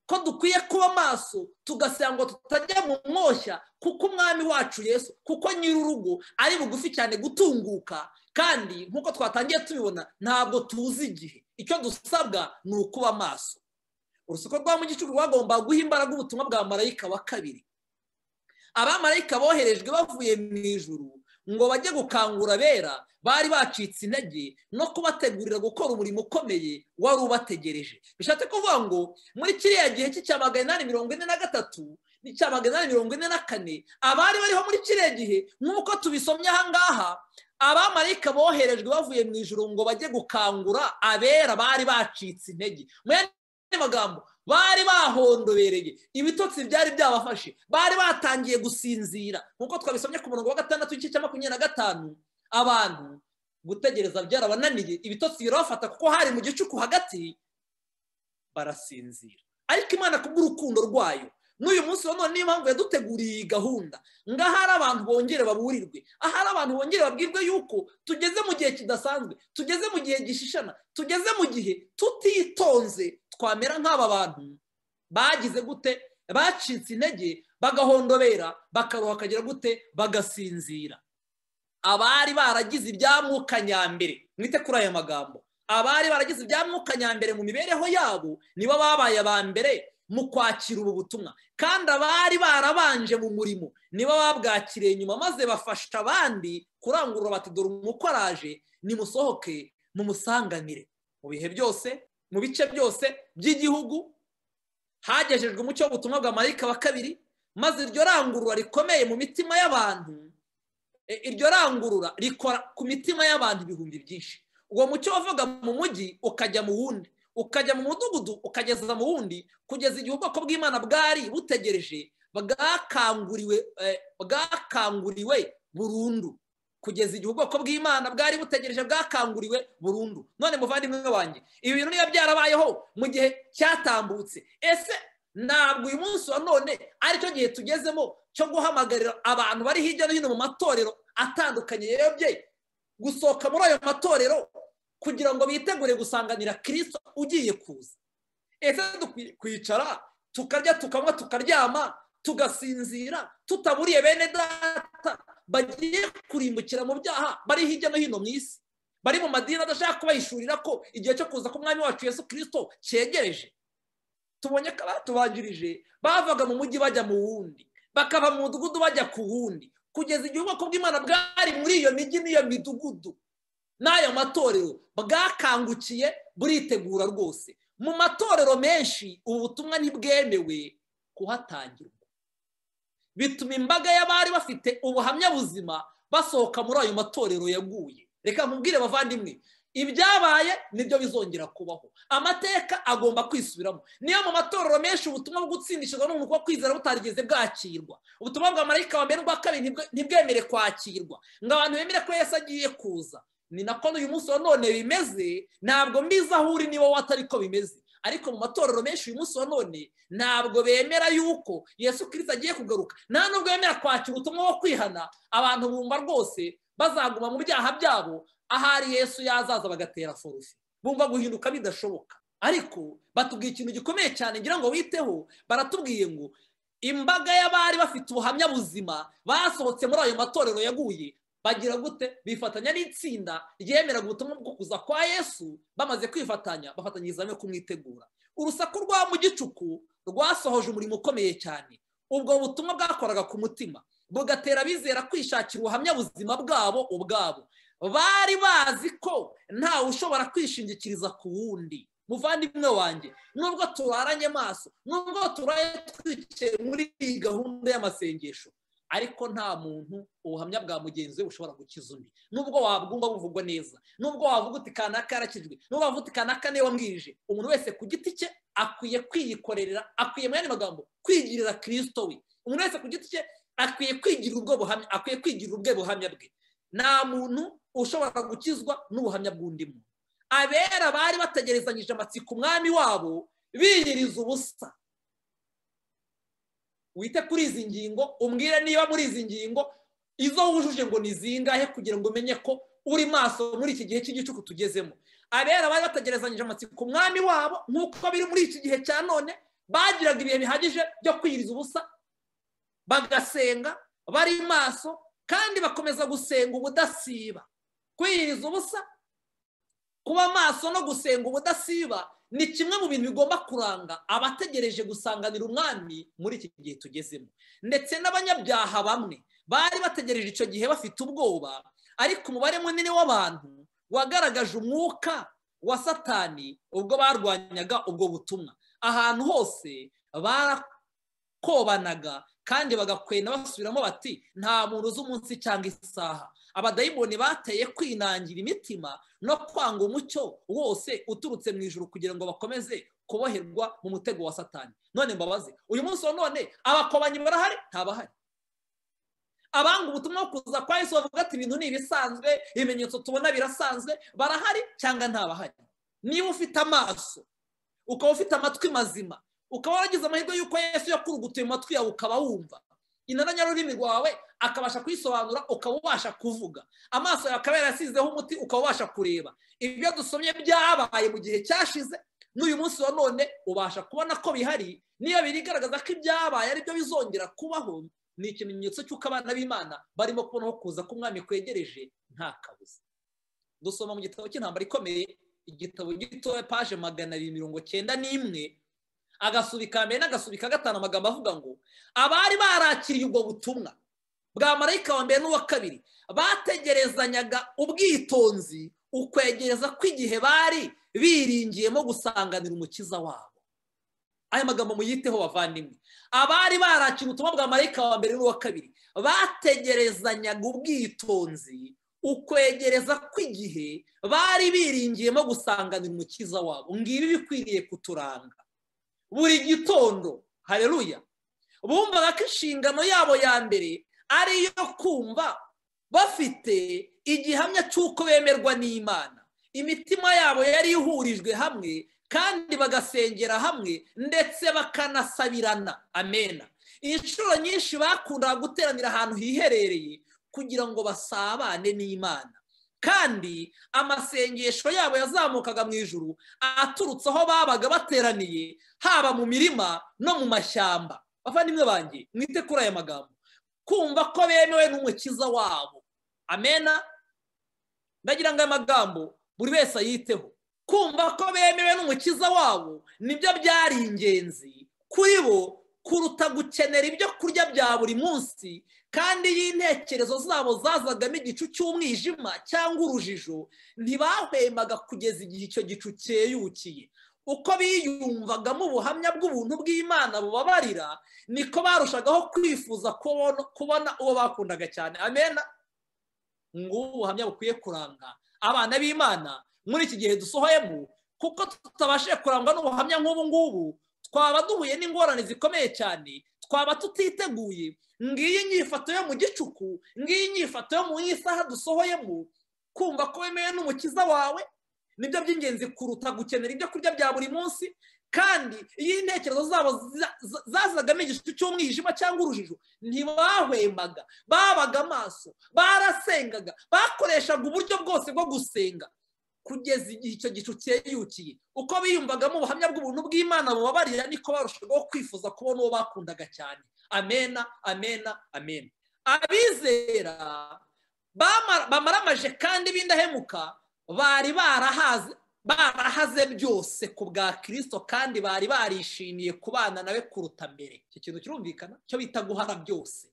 ko dukwiye kuba maso tugasanga ngo tutajya mu mwoshya kuko umwami wacu yesu kuko nyir'urugo ari bugufi cyane gutunguka kandi nk'uko twatangiye tubibona ntabwo tuzi igihe icyo dusabwa ni ukuba maso urusuko rwa mu gicuku rwagomba guha imbaraga ubutumwa bwa marayika wa kabiri abamarayika boherejwe bavuye mu ijuru ngo bajye gukangura abera bari bacitse intege no kubategurira gukora umurimo ukomeye wari ubategereje bishatse kuvuga ngo muri kiriya gihe cy'icya magana inani mirongo ine na gatatu n'icya magana inani mirongo ine na kane abari bariho muri kiriya gihe nk'uko tubisomye aha ngaha abamarayika boherejwe bavuye mu ijoro ngo bajye gukangura abera bari bacitse intege mu yandi magambo bari bahondobereye ibitotsi byari byabafashe bari batangiye gusinzira nk'uko twabisomye ku murongo wa gatandatu igice cya makumyabiri na gatanu abantu gutegereza byarabananiye ibitotsi birabafata kuko hari mu gicuku hagati barasinzira ariko imana kubw'urukundo rwayo n'uyu munsi wa none niyo mpamvu yaduteguriye iyi gahunda ngo ahari abantu bongere baburirwe ahari abantu bongere babwirwe yuko tugeze mu gihe kidasanzwe tugeze mu gihe gishishana tugeze mu gihe tutitonze twamera nk'aba bantu bagize gute bacitse intege bagahondobera bakaruha akagira gute bagasinzira abari baragize ibyamuka nyambere mwite kuri aya magambo abari baragize ibyamuka nyambere mu mibereho yabo nibo babaye aba mbere mu kwakira ubu butumwa kandi abari barabanje mu murimo nibo babwakiriye nyuma maze bafasha abandi kurangurura bati dore umukoraje nimusohoke mumusanganire mu bihe byose mu bice byose by'igihugu hagejejwe umucyo w'ubutumwa bwa marayika wa kabiri maze iryo rangurura rikomeye mu mitima y'abantu iryo rangurura rikora ku mitima y'abantu ibihumbi byinshi uwo mucyo wavuga mu mujyi ukajya mu wundi ukajya mu mudugudu ukageza mu wundi kugeza igihe ubwoko bw'imana bwari butegereje bwakanguriwe burundu kugeza igihe ubwoko bw'imana bwari butegereje bwakanguriwe burundu none muvandimwe wanjye ibi bintu niba byarabayeho mu gihe cyatambutse ese ntabwo uyu munsi wa none aricyo gihe tugezemo cyo guhamagarira abantu bari hirya no hino mu matorero atandukanye yayobye gusohoka muri ayo matorero kugira ngo bitegure gusanganira kirisito ugiye kuza ese kwicara tukarya tukanywa tukaryama tugasinzira tutaburiye bene data bagiye kurimbukira mu byaha bari hirya no hino mu isi bari mu madini adashaka kubahishurira ko igihe cyo kuza k'umwami wacu yesu kirisito cyegereje tubonye ko abatubanjirije bavaga mu mujyi bajya mu wundi bakava mu mudugudu bajya ku wundi kugeza igihe ubwoko bw'imana bwari muri iyo mijyi n'iyo midugudu n'ayo matorero bwakangukiye buritegura rwose mu matorero menshi ubu butumwa ntibwemewe kuhatangirwa bituma imbaga y'abari bafite ubuhamya buzima basohoka muri ayo matorero yaguye reka nkubwire bavandimwe ibyabaye nibyo bizongera kubaho amateka agomba kwisubiramo niyo mu matorero menshi ubutumwa bwo gutsindishirwa n'umwuka wo kwizera butarigeze bwakirwa ubutumwa bwa marayika wa mbere n'ubwa kabiri ntibwemere kwakirwa ngo abantu bemere ko yesi agiye kuza ni nako n'uyu munsi wa none bimeze ntabwo mbizi aho uri niba watari ko bimeze ariko mu matorero menshi uyu munsi wa none ntabwo bemera yuko yesu kirisita agiye kugaruka nta nubwo bemera kwakira ubutumwa wo kwihana abantu bumva rwose bazaguma mu byaha byabo ahari yesu yazaza bagatera forufi bumva guhinduka bidashoboka ariko batubwiye ikintu gikomeye cyane ngira ngo witeho baratubwiye ngo imbaga y'abari bafite ubuhamya buzima basohotse muri ayo matorero yaguye bagira gute bifatanya n'itsinda ryemera ubutumwa bwo kuza kwa yesu bamaze kwifatanya bafatanyiriza hamwe kumwitegura urusaku rwa mu gicuku rwasohoje umurimo ukomeye cyane ubwo butumwa bwakoraga ku mutima bugatera abizera kwishakira ubuhamya buzima bwabo ubwabo bari bazi ko ntawe ushobora kwishingikiriza ku wundi muvandimwe wanjye nubwo turaranye amaso nubwo turaye twicaye muri iyi gahunda y'amasengesho ariko nta muntu ubuhamya bwa mugenzi we bushobora gukiza undi nubwo wabwumva buvugwa neza nubwo wavuga uti kanaka yarakijwe nubwo wavuga uti kanaka niyo wamwirije umuntu wese ku giti cye akwiye kwiyikorera akwiye mu yandi magambo kwigirira kirisito we umuntu wese ku giti cye akwiye kwigirira ubwo buhamya akwiye kwigirira ubwe buhamya bwe nta muntu ushobora gukizwa n'ubuhamya bw'undi muntu abera bari bategerezanyije amatsiko umwami wabo biyiriza ubusa wite kuri izi ngingo umbwire niba muri izi ngingo izo wujuje ngo ni zingahe kugira ngo umenye ko uri maso muri iki gihe cy'igicuku tugezemo abera bari bategerezanyije amatsiko umwami wabo nk'uko biri muri iki gihe cya none bagiraga ibihe bihagije byo kwiriza ubusa bagasenga bari maso kandi bakomeza gusenga ubudasiba kwiyiriza ubusa kuba maso no gusenga ubudasiba ni kimwe mu bintu bigomba kuranga abategereje gusanganira umwami muri iki gihe tugezemo ndetse n'abanyabyaha bamwe bari bategereje icyo gihe bafite ubwoba ariko umubare munini w'abantu wagaragaje umwuka wa satani ubwo barwanyaga ubwo butumwa ahantu hose barakobanaga kandi bagakwena basubiramo bati nta muntu uzi umunsi cyangwa isaha abadayimoni bateye kwinangira imitima no kwanga umucyo wose uturutse mu ijoro kugira ngo bakomeze kuboherwa mu mutego wa satani none mbabaze uyu munsi wa none abakobanyi barahari ntabahari abanga ubutumwa bwo kuza kwa yesu bavuga ati ibintu ni ibisanzwe ibimenyetso tubona birasanzwe barahari cyangwa ntabahari niba ufite amaso ukaba ufite amatwi mazima ukaba waragize amahirwe y'uko yesu yakurugutuye amatwi yawe ukaba wumva intaranyarurimi rwawe akabasha kuyisobanura ukaba ubasha kuvuga amaso yawe akaba yarasizeho umuti ukaba ubasha kureba ibyo dusomye byabaye mu gihe cyashize n'uyu munsi wa none ubasha kubona ko bihari niyo birigaragaza ko ibyabaye ari byo bizongera kubaho ni ikimenyetso cy'uko abana b'imana barimo kubona aho kuza k'umwami kwegereje nta kabuza dusoma mu gitabo cy'intambara ikomeye igitabo gitoya paje magana abiri mirongo cyenda n'imwe agasubi ka mbere n'agasubi ka gatanu amagambo avuga ngo abari barakiriye ubwo butumwa bwa marayika wa mbere n'uwa kabiri bategerezanyaga ubwitonzi ukwegereza kw'igihe bari biringiyemo gusanganira umukiza wabo aya magambo muyiteho bavandimwe abari barakira ubutumwa bwa marayika wa mbere n'uwa kabiri bategerezanyaga ubwitonzi ukwegereza kw'igihe bari biringiyemo gusanganira umukiza wabo ngibi bikwiriye kuturanga buri gitondo hareruya bumvaga ko inshingano yabo ya mbere ari iyo kumva bafite igihamya cy'uko bemerwa n'imana imitima yabo yari ihurijwe hamwe kandi bagasengera hamwe ndetse bakanasabirana amena inshuro nyinshi bakundaga guteranira ahantu hiherereye kugira ngo basabane n'imana kandi amasengesho yabo yazamukaga mu ijuru aturutse aho babaga bateraniye haba mu mirima no mu mashyamba bavandimwe banjye mwite kuri aya magambo kumva ko bemewe n'umukiza wabo amena ndagira ngo aya magambo buri wese ayiteho kumva ko bemewe n'umukiza wabo nibyo byari ingenzi kuri bo kuruta gukenera ibyo kurya bya buri munsi kandi iyo intekerezo zabo zazagamo igicu cy'umwijima cyangwa urujijo ntibahwemaga kugeza igihe icyo gicu cyeyukiye uko biyumvagamo ubuhamya bw'ubuntu bw'imana bubabarira niko barushagaho kwifuza kubona uwo bakundaga cyane amena ngubu ubuhamya bukwiye kuranga abana b'imana muri iki gihe dusohoyemo kuko tutabashije kurangwa n'ubuhamya nk'ubu ngubu twaba duhuye n'ingorane zikomeye cyane twaba tutiteguye ngiyi inyifato yo mu gicuku ngiyi inyifato yo mu isaha dusohoyemo kumva ko wemewe n'umukiza wawe nibyo by'ingenzi kuruta gukenera ibyo kurya bya buri munsi kandi iyo intekerezo zabo zazagamo igicucu cy'umwijima cyangwa urujijo ntibahwemaga babaga amaso barasengaga bakoreshaga uburyo bwose bwo gusenga kugeza igihe icyo gicu cyeyukiye uko biyumvagamo ubuhamya bw'ubuntu bw'imana bubabarira niko barushaho kwifuza kubona uwo bakundaga cyane amena amena amena abizera bamaramaje kandi b'indahemuka bari barahaze barahaze byose ku bwa kirisito kandi bari barishimiye kubana nawe kuruta mbere iki kintu kirumvikana cyo bita guhara byose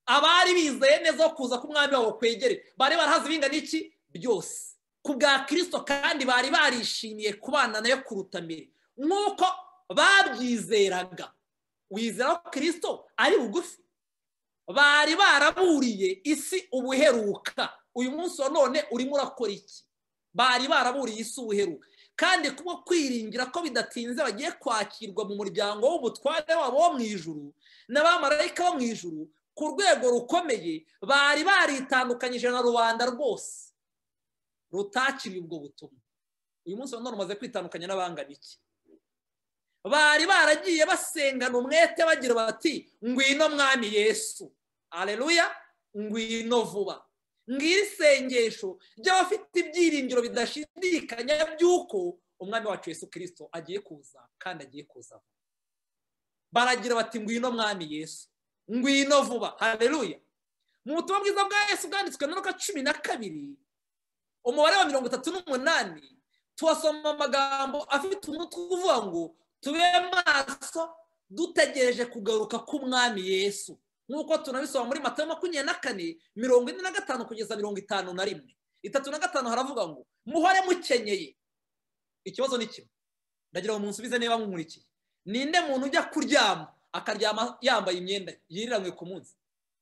abari bizeye neza wo kuza k'umwami wabo kwegere bari barahaze ibingana iki byose ku bwa kirisito kandi bari barishimiye kubana nayo kuruta mbere nk'uko babyizeraga wizera ko kirisito ari bugufi bari baraburiye isi ubuheruka uyu munsi wa none urimo urakora iki bari baraburiye isi ubuheruka kandi kuba kwiringira ko bidatinze bagiye kwakirwa mu muryango w'ubutware wabo wo mu ijuru n'abamarayika bo mu ijuru ku rwego rukomeye bari baritandukanyije na rubanda rwose rutakiriye ubwo butumwa uyu munsi wa none umaze kwitandukanya n'abangana iki bari baragiye basengana umwete bagira bati ngwino mwami yesu areruya ngwino vuba ngiri isengesho ry'abafite ibyiringiro bidashidikanya by'uko umwami wacu yesu kirisito agiye kuza kandi agiye kuza baragira bati ngwino mwami yesu ngwino vuba areruya mu butumwa bwiza bwa yesu bwanditswe na cumi na kabiri umubare wa mirongo itatu n'umunani tuhasoma amagambo afite umutwe uvuga ngo tube maso dutegereje kugaruka k'umwami yesu nk'uko tunabisoma muri mata makumyabiri na kane mirongo ine na gatanu kugeza mirongo itanu na rimwe itatu na gatanu haravuga ngo muhore mukenyeye ikibazo ni kimwe ndagira ngo munsubize niba mumurikiye ninde muntu ujya kuryama akaryama yambaye imyenda yiriranywe ku munsi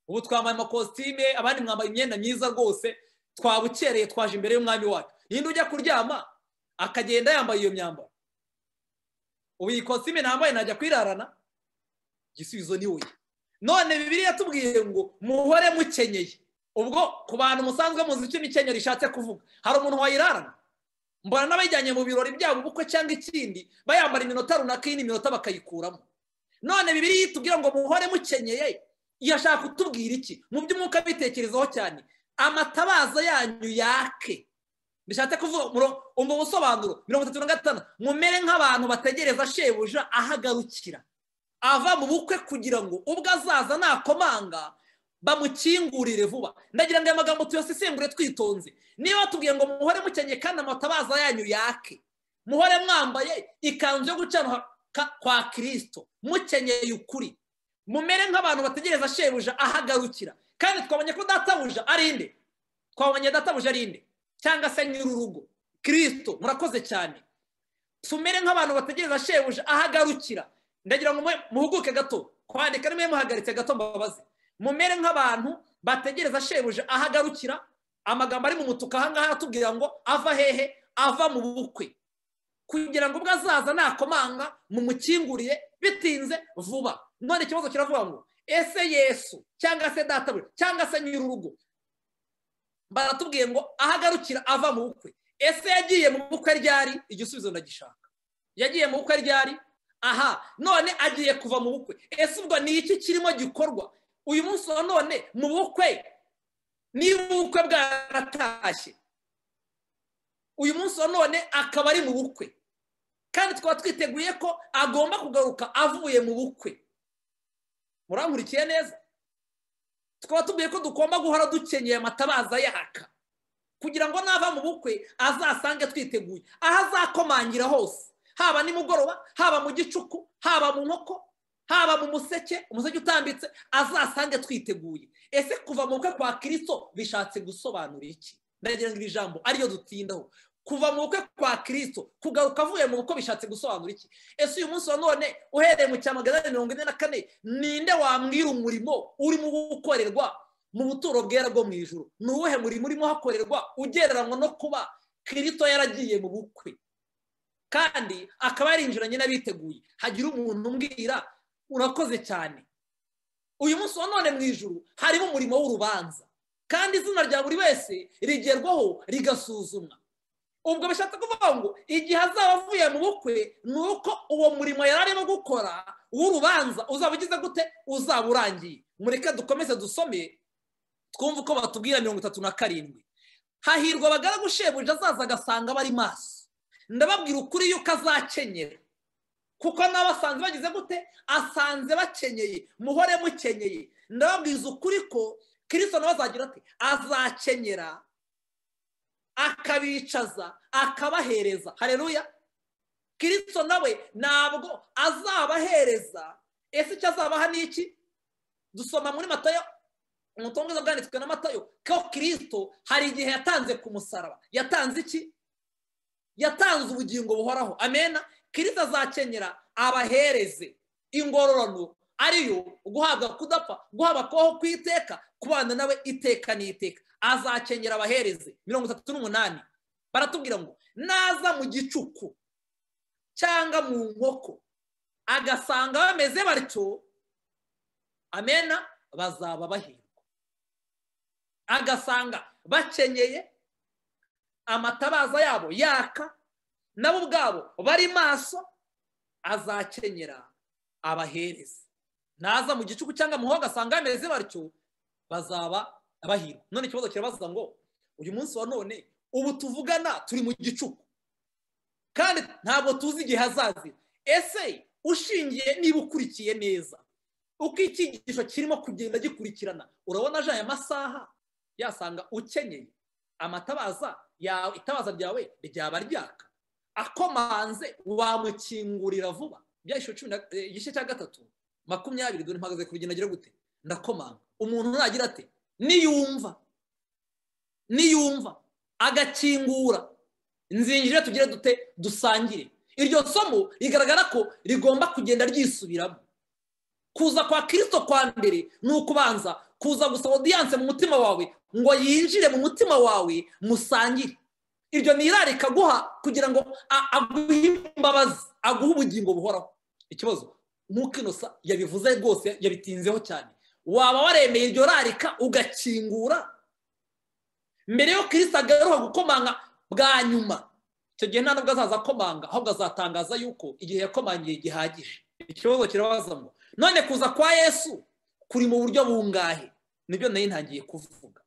ubu twambaye amakositime abandi mwambaye imyenda myiza rwose twabukereye twaje imbere y'umwami wacu ninde ujya kuryama akagenda yambaye iyo myambaro ubu iyi kositime ntambaye ntajya kwirarana igisubizo ni oya none bibiri yatubwiye ngo muhore mukenyeye ubwo ku bantu musanzwe muzi icyo imikenyero ishatse kuvuga hari umuntu wayirarana mbona n'abajyanye mu birori byabo ubukwe cyangwa ikindi bayambara iminota runaka iyi minota bakayikuramo none bibiri yitubwira ngo muhore mukenyeye yashaka kutubwira iki mu by'umwuka bitekerezaho cyane amatabaza yanyu yake bishatse kuvuga umva ubusobanuro mirongo itatu na gatanu mumere nk'abantu bategereza shebuja ahagarukira ava mu bukwe kugira ngo ubwo azaza nakomanga bamukingurire vuba ndagira ngo aya magambo tuyasesengure twitonze niba tubwiye ngo muhore mukenye kandi amatabaza yanyu yake muhore mwambaye ikanzu yo gucana kwa kirisito mukenyeye ukuri mumere nk'abantu bategereza shebuja ahagarukira kandi twabonye ko databuja ari inde twabonye databuja ari inde cyangwa se nyir'urugo kirisito murakoze cyane tumere nk'abantu bategereza shebuja ahagarukira ndagira ngo muhuguke gato kwandika nimwe muhagaritse gato mbabaze mumere nk'abantu bategereza shebuja ahagarukira amagambo ari mu mutuku ahangaha atubwira ngo ava hehe ava mu bukwe kugira ngo ubwo azaza nakomanga mumukinguriye bitinze vuba none ikibazo kiravuga ngo ese yesu cyangwa se databuja cyangwa se nyir'urugo baratubwiye ngo ahagarukira ava mu bukwe ese yagiye mu bukwe ryari igisubizo ndagishaka yagiye mu bukwe ryari aha none agiye kuva mu bukwe ese ubwo ni iki kirimo gikorwa uyu munsi wa none mu bukwe niba ubukwe bwaratashye uyu munsi wa none akaba ari mu bukwe kandi twaba twiteguye ko agomba kugaruka avuye mu bukwe murankurikiye neza twaba tubwiye ko tugomba guhora dukenyeye amatabaza yaka kugira ngo nava mu bukwe azasange twiteguye aho azakomangira hose haba nimugoroba haba mu gicuku haba mu nkoko haba mu museke umuseke utambitse azasange twiteguye ese kuva mu bukwe kwa kirisito bishatse gusobanura iki ndagira ngo iri jambo ariyo dutindaho kuva mu bukwe kwa kirisito kugaruka avuye mu bukwe bishatse gusobanura iki ese uyu munsi wa none uhereye mu cya magana mirongo ine na kane ninde wambwira umurimo urimo gukorerwa mu buturo bwera bwo mu ijoro ni uwuhe murimo urimo hakorerwa ugereranywa no kuba kirisito yaragiye mu bukwe kandi akaba yarinjiranye n'abiteguye hagira umuntu umbwira urakoze cyane uyu munsi wa none mu ijoro harimo umurimo w'urubanza kandi izina rya buri wese rigerwaho rigasuzumwa ubwo bishatse kuvuga ngo igihe azaba avuye mu bukwe ni uko uwo murimo yari arimo gukora w'urubanza uzaba ugize gute uzaba urangiye mureke dukomeze dusome twumve uko batubwira mirongo itatu na karindwi hahirwa abagaragu shebuja azaza agasanga bari maso ndababwira ukuri yuko azakenyera kuko nawe asanze bagize gute asanze bakenyeye muhore mukenyeye ndababwiza ukuri ko kirisito nawe azagira ati azakenyera akabicaza akabahereza hareruya kirisito nawe ntabwo azabahereza ese icyo azabaha ni iki dusoma muri matayo umutungo bwanditswe na matayo ko kirisito hari igihe yatanze ku musaraba yatanze iki yatanze ubugingo buhoraho amena kirisito azakenyera abahereze ingororano ariyo guhabwa kudapfa guhabwa kubaho ku iteka kubana nawe iteka n'iteka azakenyera abahereze mirongo itatu n'umunani baratubwira ngo naza mu gicuku cyangwa mu nkoko agasanga bameze batyo amena bazaba bahirwa agasanga bakenyeye amatabaza yabo yaka nabo ubwabo bari maso azakenyera abahereze naza mu gicuku cyangwa muho agasanga bameze batyo bazaba bahirwa none ikibazo kirabaza ngo uyu munsi wa none ubu tuvugana turi mu gicuku kandi ntabwo tuzi igihe hazazira ese ushingiye niba ukurikiye neza uko icyigisho kirimo kugenda gikurikirana urabona aje aya masaha yasanga ukenyeye amatabaza yawe itabaza ryawe ryaba ryaka akomanze wamukingurira vuba igice cya gatatu makumyabiri dore mpagaze ku rugendo agira gute ndakomanga umuntu nagira ati niyumva niyumva agakingura nzinjire tugire dute dusangire iryo somo rigaragara ko rigomba kugenda ryisubiramo kuza kwa kirisito kwa mbere ni ukubanza kuza gusaba odiyanse mu mutima wawe ngo yinjire mu mutima wawe musangire iryo ni irarika guha kugira ngo aguhe imbabazi aguhe ubugingo buhoraho ikibazo nk'uko inosa yabivuze rwose yabitinzeho cyane waba waremeye iryo rarika ugakingura mbere yo kirisita agaruka gukomanga bwa nyuma icyo gihe nta nubwo azaza akomanga ahubwo azatangaza yuko igihe yakomangiye gihagije ikibazo kirabaza ngo none kuza kwa yesu kuri mu buryo bungahe nibyo nayo ntangiye kuvuga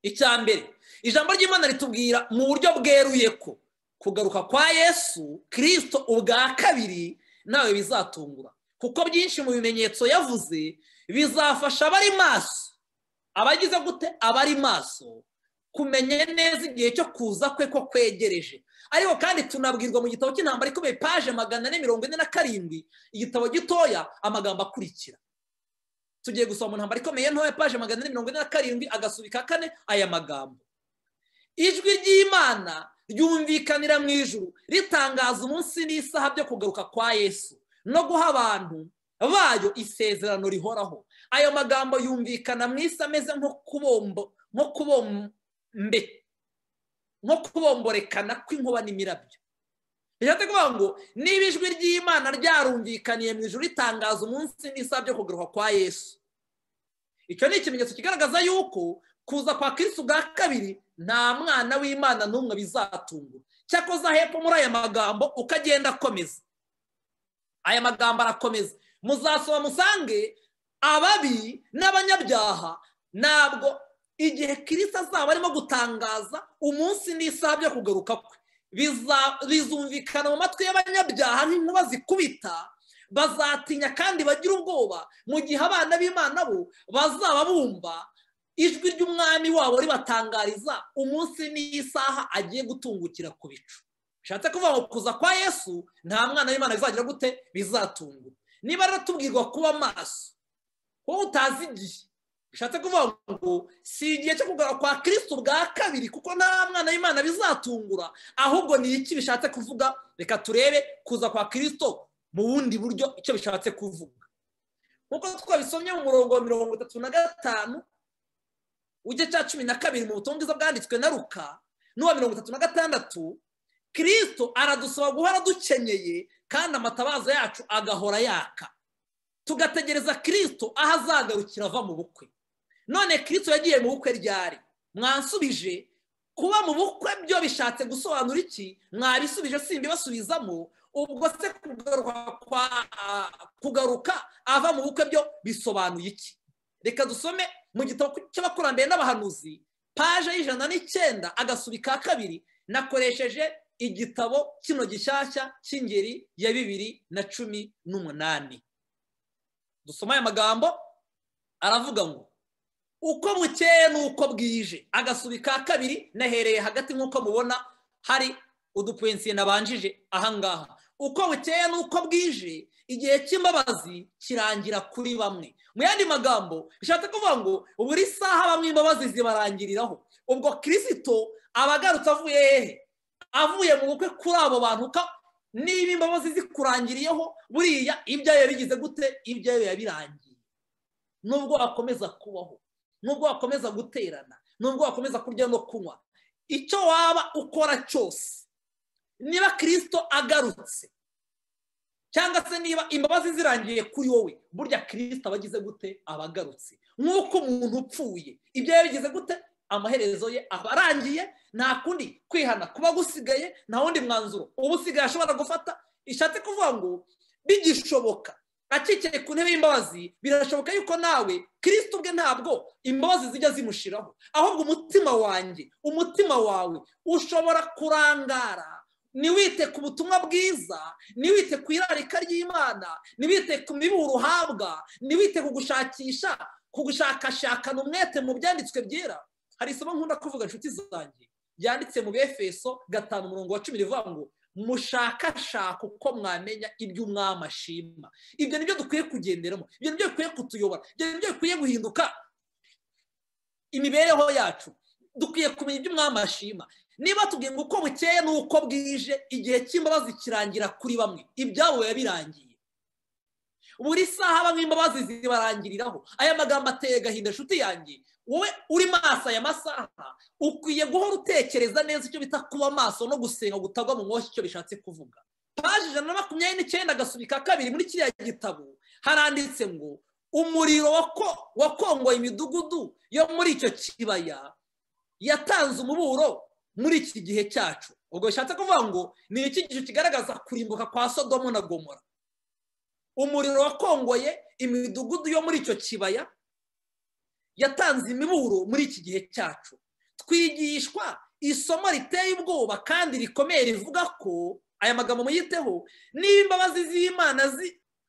icya mbere ijambo ry'imana ritubwira mu buryo bweruye ko kugaruka kwa yesu kirisito ubwa kabiri nawe bizatungura kuko byinshi mu bimenyetso yavuze bizafasha abari maso abagize gute abari maso kumenya neza igihe cyo kuza kwe ko kwegereje ariko kandi tunabwirwa mu gitabo cy'intambara ikomeye paje magana ane mirongo ine na karindwi igitabo gitoya amagambo akurikira tugiye gusoma mu ntambara ikomeye ntoya paje magana ane mirongo ine na karindwi agasubika kane aya magambo ijwi ry'imana ryumvikanira mu ijuru ritangaza umunsi n'isaha byo kugaruka kwa yesu no guha abantu bayo isezerano rihoraho ayo magambo yumvikana mu isi ameze nko kubombo nko kubombe nko kubomborekana kw'inkuba n'imirabyo bishatse kuvuga ngo niba ijwi ry'imana ryarumvikaniye mu ijuru ritangaza umunsi n'isaha byo kugaruka kwa yesu icyo ni ikimenyetso kigaragaza yuko kuza kwa kirisi bwa kabiri nta mwana w'imana n'umwe bizatungura cyakoze hepfo muri aya magambo uko agenda akomeza aya magambo arakomeza muzasoma musange ababi n'abanyabyaha ntabwo igihe kirisa azaba arimo gutangaza umunsi n'isaha byo kugaruka kwe bizumvikana mu matwi y'abanyabyaha n'inkuba zikubita bazatinya kandi bagira ubwoba mu gihe abana b'imana bo bazaba bumva ijwi ry'umwami wabo ribatangariza umunsi n'isaha agiye gutungukira ku bicu bishatse kuvuga ngo kuza kwa yesu nta mwana w'imana bizagira gute bizatungura niba rero tubwirwa kuba maso wowe utazi igihe bishatse kuvuga ngo si igihe cyo kugura kwa kirisitu bwa kabiri kuko nta mwana w'imana bizatungura ahubwo ni iki bishatse kuvuga reka turebe kuza kwa kirisitu mu bundi buryo icyo bishatse kuvuga nk'uko twabisomye mu murongo wa mirongo itatu na gatanu ujya cya cumi na kabiri mu butumwa bwiza bwanditswe na ruka n'uwa mirongo itatu na gatandatu kirisito aradusaba guhora dukenyeye kandi amatabaza yacu agahora yaka tugategereza kirisito aho azagarukira ava mu bukwe none kirisito yagiye mu bukwe ryari mwansubije kuba mu bukwe byo bishatse gusobanura iki mwabisubije simbibasubizamo ubwo se kugaruka ava mu bukwe byo bisobanuye iki reka dusome mu gitabo cy'abakurambere n'abahanuzi paje y'ijana n'icyenda agasuri ka kabiri nakoresheje igitabo kino gishyashya cy'ingeri ya bibiri na cumi n'umunani dusoma aya magambo aravuga ngo uko bukeye n'uko bwije agasuri ka kabiri nahereye hagati nk'uko mubona hari udupensiye nabanjije ahangaha uko bukeye n'uko bwije igihe cy'imbabazi kirangira kuri bamwe mu yandi magambo bishatse kuvuga ngo buri saha bamwe imbabazi zibarangiriraho ubwo kirisito aba agarutse avuye hehe avuye mu bukwe kuri abo bantu niba imbabazi zikurangiriyeho buriya ibyayo bigize gute ibyayo yabirangiye nubwo wakomeza kubaho nubwo wakomeza guterana nubwo wakomeza kurya no kunywa icyo waba ukora cyose niba kirisito agarutse cyangwa se niba imbabazi zirangiye kuri wowe burya kirisita abagize gute abagarutse nk'uko umuntu upfuye ibyo yabigize gute amaherezo ye aba arangiye nta kundi kwihana kuba gusigaye nta wundi mwanzuro uba usigaye ashobora gufata ishatse kuvuga ngo bigishoboka akikiye ku ntebe y'imbabazi birashoboka yuko nawe kirisita ubwe ntabwo imbabazi zijya zimushiraho ahubwo umutima wanjye umutima wawe ushobora kurangara niwite ku butumwa bwiza niwite ku irarika ry'imana niwite ku mibu uhabwa niwite ku gushakisha ku gushakashakana umwete mu byanditswe byera hari isomo nkunda kuvuga inshuti zanjye byanditse mu befeso gatanu umurongo wa cumi rivuga ngo mushakashaka uko mwamenya ibyo umwami ashima ibyo nibyo dukwiye kugenderamo ibyo nibyo bikwiye kutuyobora ibyo nibyo bikwiye guhinduka imibereho yacu dukwiye kumenya ibyo umwami ashima niba tubwiye ngo uko bukeye n'uko bwije igihe cy'imbabazi kirangira kuri bamwe ibyabo yabirangiye buri saha bamwe imbabazi zibarangiriraho aya magambo ateye agahinda inshuti yanjye wowe uri maso aya masaha ukwiye guhora utekereza neza icyo bita kuba maso no gusenga gutagwa mu mwoshyi icyo bishatse kuvuga paje ijana na makumyabiri n'icyenda agasubika kabiri muri kiriya gitabo haranditse ngo umuriro wakongoye imidugudu yo muri icyo kibaya yatanze umuburo muri iki gihe cyacu ubwo bishatse kuvuga ngo ni iki gihe kigaragaza kurimbuka kwa sodomo na gomora umuriro wakongoye imidugudu yo muri icyo kibaya yatanze imiburo muri iki gihe cyacu twigishwa isomo riteye ubwoba kandi rikomeye rivuga ko aya magambo muyiteho niba imbabazi z'imana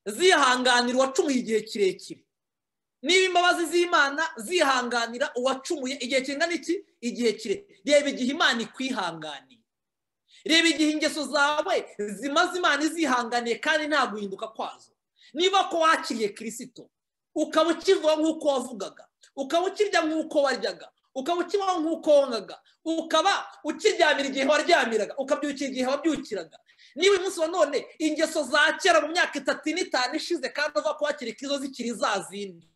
zihanganira uwacumuye igihe kirekire niba imbabazi z'imana zihanganira uwacumuye igihe kingana iki igihe kire reba igihe imana ikwihanganiye reba igihe ingeso zawe zimaze imana izihanganiye kandi nta guhinduka kwazo niba ko wakiriye kirisito ukaba ukivuga nk'uko wavugaga ukaba ukirya nk'uko waryaga ukaba ukibaho nk'uko wongaga ukaba ukiryamira igihe waryamiraga ukabyukira igihe wabyukiraga niba uyu munsi wa none ingeso za kera mu myaka itatu n'itanu ishize kandi uva kuhakiri izo zikiri za zindi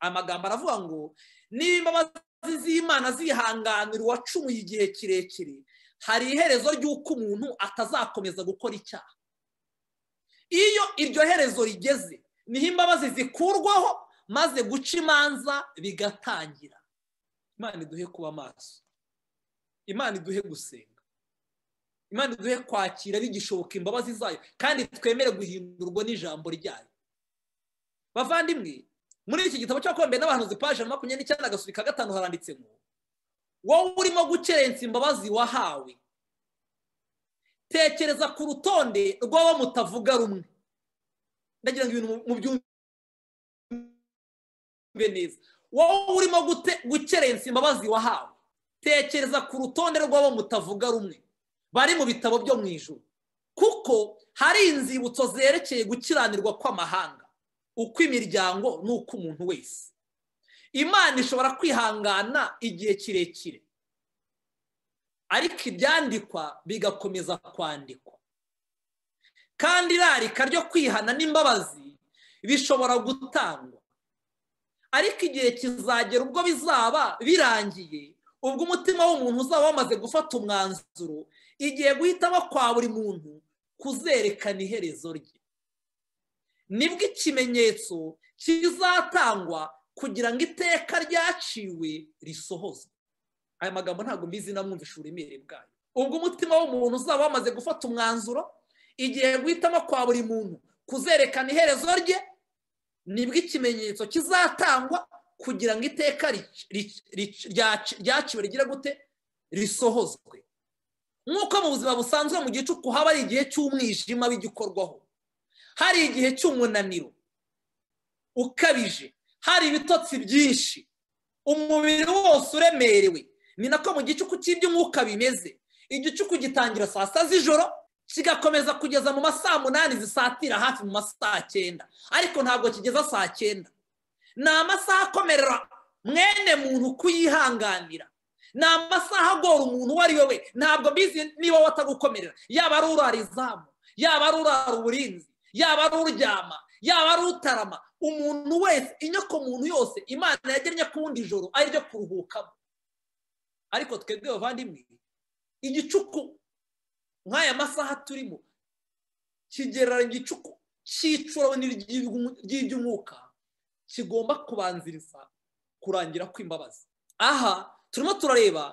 amagambo aravuga ngo niba imbabazi z'imana zihanganira uwacumuye igihe kirekire hari iherezo ry'uko umuntu atazakomeza gukora icyaha iyo iryo herezo rigeze niho imbabazi zikurwaho maze guca imanza bigatangira imana iduhe kuba amaso imana iduhe gusenga imana iduhe kwakira bigishoboka imbabazi zayo kandi twemere guhindurwa n'ijambo ryayo bavandimwe muri iki gitabo cy'abakombe n'abahanuzi paje makumyabiri n'icyenda agasuri ka gatanu haranditse ngo wowe urimo gukerensa imbabazi wahawe tekereza ku rutonde rw'abo mutavuga rumwe ndagira ngo ibintu mubyumve neza wowe urimo gukerensa imbabazi wahawe tekereza ku rutonde rw'abo mutavuga rumwe bari mu bitabo byo mu ijoro kuko hari inzibutso zerekeye gukiranirwa kw'amahanga uko imiryango n'uko umuntu wese imana ishobora kwihangana igihe kirekire ariko ibyandikwa bigakomeza kwandikwa kandi irarika ryo kwihana n'imbabazi bishobora gutangwa ariko igihe kizagera ubwo bizaba birangiye ubwo umutima w'umuntu uzaba wamaze gufata umwanzuro igihe guhitamo kwa buri muntu kuzerekana iherezo rye nibwo ikimenyetso kizatangwa kugira ngo iteka ryaciwe risohozwe aya magambo ntabwo mbizi namwumvisha uburemere bwayo ubwo umutima w'umuntu uzaba wamaze gufata umwanzuro igihe guhitamo kwa buri muntu kuzerekana iherezo rye nibwo ikimenyetso kizatangwa kugira ngo iteka ryaciwe rigira gute risohozwe nk'uko mu buzima busanzwe mu gicuku haba ari igihe cy'umwijima w'igikorwaho hari igihe cy'umunaniro ukabije hari ibitotsi byinshi umubiri wose uremerewe ni nako mu gicuku cy'iby'umwuka bimeze igicuku gitangira saa sita z'ijoro kigakomeza kugeza mu ma saa munani zisatira hafi mu ma saa cyenda ariko ntabwo kigeza saa cyenda ni amasaha akomerera mwene muntu kuyihanganira ni amasaha agora umuntu uwo ari we we ntabwo mbizi niba watagukomerera yaba ari urara izamu yaba ari urara uburinzi yaba ari uryama yaba ari utarama umuntu wese inyoko muntu yose imana yagennye ku wundi joro ari ryo kuruhukamo ariko twebwe bavandimwe igicuku nk'aya masaha turimo kigereranya igicuku cy'icura ry'iby'umwuka kigomba kubanziriza kurangira kw'imbabazi aha turimo turareba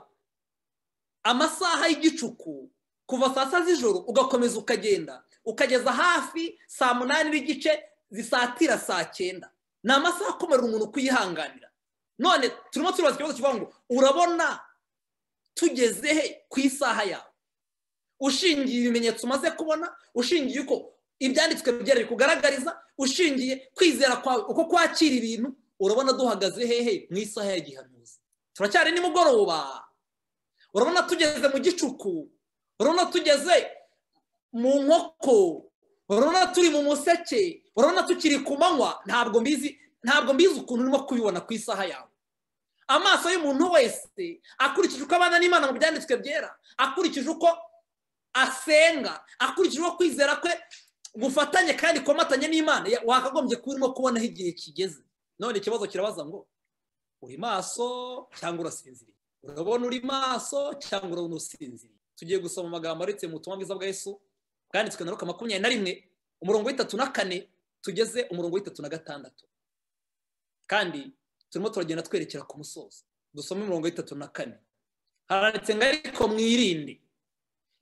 amasaha y'igicuku kuva saa sita z'ijoro ugakomeza ukagenda ukageza hafi saa munani n'igice zisatira saa cyenda ni amasaha akomerera umuntu kuyihanganira none turimo turibaza ikibazo kivuga ngo urabona tugeze he ku isaha yawe ushingiye ibimenyetso umaze kubona ushingiye uko ibyanditswe byera bikugaragariza ushingiye kwizera kwawe uko kwakira ibintu urabona duhagaze hehe mu isaha ya gihanuzi turacyari nimugoroba urabona tugeze mu gicuku urabona tugeze mu nkoko urabona turi mu museke urabona tukiri ku manywa ntabwo mbizi ntabwo mbizi ukuntu urimo kubibona ku isaha yawe amaso y'umuntu wese akurikije uko abana n'imana mu byanditswe byera akurikije uko asenga akurikije uko kwizera kwe gufatanye kandi komatanye n'imana wakagombye kuba urimo kubonaho igihe kigeze none ikibazo kirabaza ngo uri maso cyangwa urasinziriye urabona uri maso cyangwa urabona usinziriye tugiye gusoma amagambo aretse mu butumwa bwiza bwa Yesu bwanditswe na ruka makumyabiri na rimwe umurongo w'itatu na kane tugeze umurongo w'itatu na gatandatu kandi turimo turagenda twerekera ku musozi dusome umurongo w'itatu na kane haranditse ngo ariko mwirinde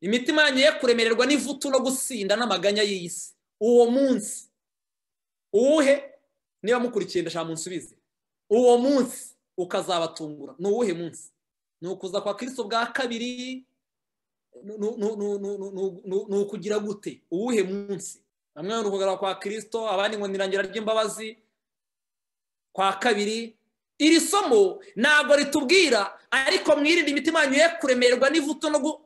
imitima yanyu ye kuremererwa n'ivutu no gusinda n'amaganya y'iyi si uwo munsi uwuhe niba mukurikiye ndashaka munsubize uwo munsi ukazabatungura ni uwuhe munsi ni ukuza kwa kirisito bwa kabiri ni ukugira gute uwuhe munsi bamwe ni ukugara kwa kirisito abandi ngo nirangira ry'imbabazi kwa kabiri iri somo ntabwo ritubwira ariko mwirinde imitima yanyu ye kuremererwa n'ivuto no gu-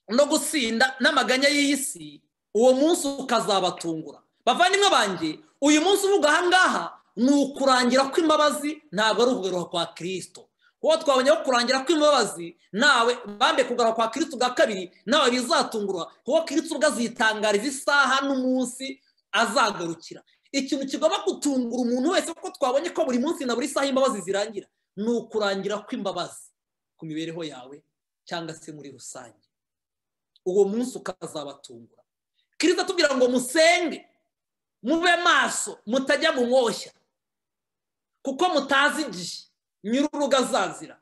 no gusinda n'amaganya y'iyi si uwo munsi ukazabatungura bavandimwe banjye uyu munsi uvuga ahangaha ni ukurangira kw'imbabazi ntabwo ari ukugaruka kwa kirisito kuko twabonye ko kurangira kw'imbabazi nawe bambe kugaruka kwa kirisito bwa kabiri nawe bizatungura kuko kirisito ubwo azitangariza isaha n'umunsi azagarukira ikintu kigomba gutungura umuntu wese kuko twabonye ko buri munsi na buri saha imbabazi zirangira ni ukurangira kw'imbabazi ku mibereho yawe cyangwa se muri rusange uwo munsi ukazabatungura kirisita atubwira ngo musenge mube maso mutajya mu mwoshya kuko mutazi igihe nyir'urugo azazira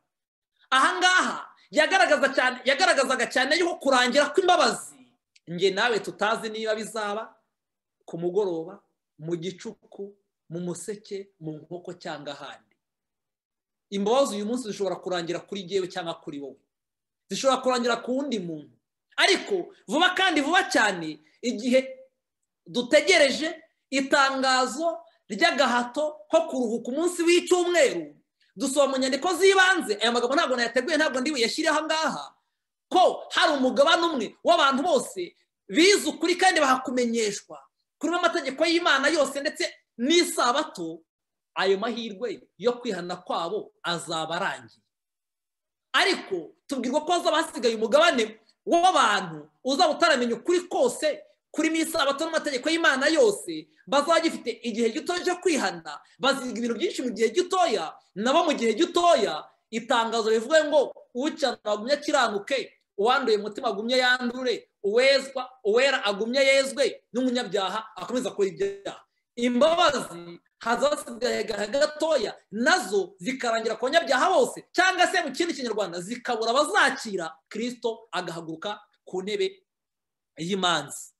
ahangaha yagaragaza cyane yagaragazaga cyane yuko kurangira kw'imbabazi nge nawe tutazi niba bizaba ku mugoroba mu gicuku mu museke mu nkoko cyangwa ahandi imbabazi uyu munsi zishobora kurangira kuri jyewe cyangwa kuri wowe zishobora kurangira ku wundi muntu ariko vuba kandi vuba cyane igihe dutegereje itangazo ry'agahato ko kuruhuka umunsi w'icyumweru dusoma mu nyandiko z'ibanze aya magambo ntabwo nayateguye ntabwo ndi buyashyireho ngaha ko hari umugabane umwe w'abantu bose bize ukuri kandi bahakumenyeshwa kuri amategeko y'imana yose ndetse n'isabato ayo mahirwe yo kwihana kwabo azaba arangiye ariko tubwirwa ko hazaba hasigaye umugabane w'abantu uzaba utaramenya ukuri kose kuri n'isabato n'amategeko y'imana yose bazajya ifite igihe gito cyo kwihana baziga ibintu byinshi mu gihe gitoya nabo mu gihe gitoya itangazo rivuga ngo uwucana agumye akiranuke uwanduye umutima agumye yandure uwezwa uwera agumye yezwe n'umunyabyaha akomeza akora ibyaha imbabazi hazasigaye agahe gatoya nazo zikarangira ku banyabyaha bose cyangwa se mu kindi kinyarwanda zikabura abazakira kirisito agahaguruka ku ntebe y'imanza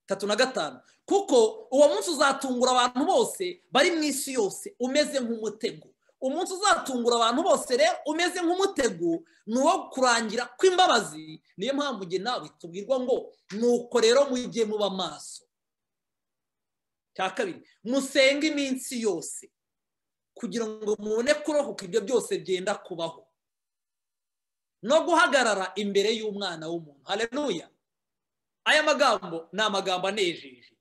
tatu na gatanu kuko uwo munsi uzatungura abantu bose bari mu isi yose umeze nk'umutego umunsi uzatungura abantu bose rero umeze nk'umutego ni uwo kurangira kw'imbabazi niyo mpamvu njye nawe tubwirwa ngo nuko rero mujye muba maso cya kabiri musenge iminsi yose kugira ngo mubone kurohoka ibyo byose byenda kubaho no guhagarara imbere y'umwana w'umuntu hareruya aya magambo ni amagambo anejeje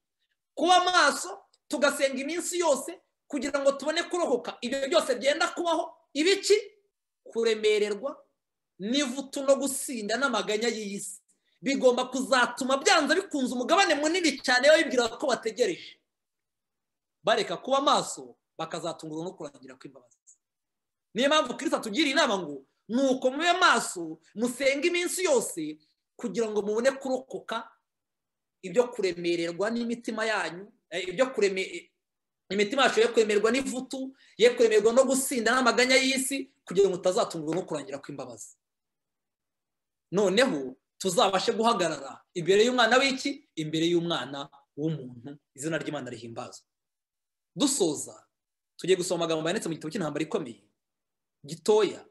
kuba maso tugasenga iminsi yose kugira ngo tubone kurohoka ibyo byose byenda kubaho ibiki kuremererwa n'ivutu no gusinda n'amaganya y'iyi si bigomba kuzatuma byanze bikunze umugabane munini cyane wibwira ko bategereje bareka kuba maso bakazatungurwa no kurangira kw'imbabazi niyo mpamvu kirisa tugira inama ngo ni uko mube maso musenga iminsi yose kugira ngo mubone kurokoka ibyo kuremererwa n'imitima yanyu eh, ibyo kureme imitima yacu ye kuremererwa n'ivutu ye kuremererwa no gusinda n'amaganya y'isi kugira ngo utazatungurwa no kurangira kw'imbabazi noneho tuzabashe guhagarara imbere y'umwana w'iki imbere y'umwana w'umuntu izina ry'imana rihimbazwa dusoza tugiye gusoma amagambo yanditse mu gitabo cy'intambara ikomeye gitoya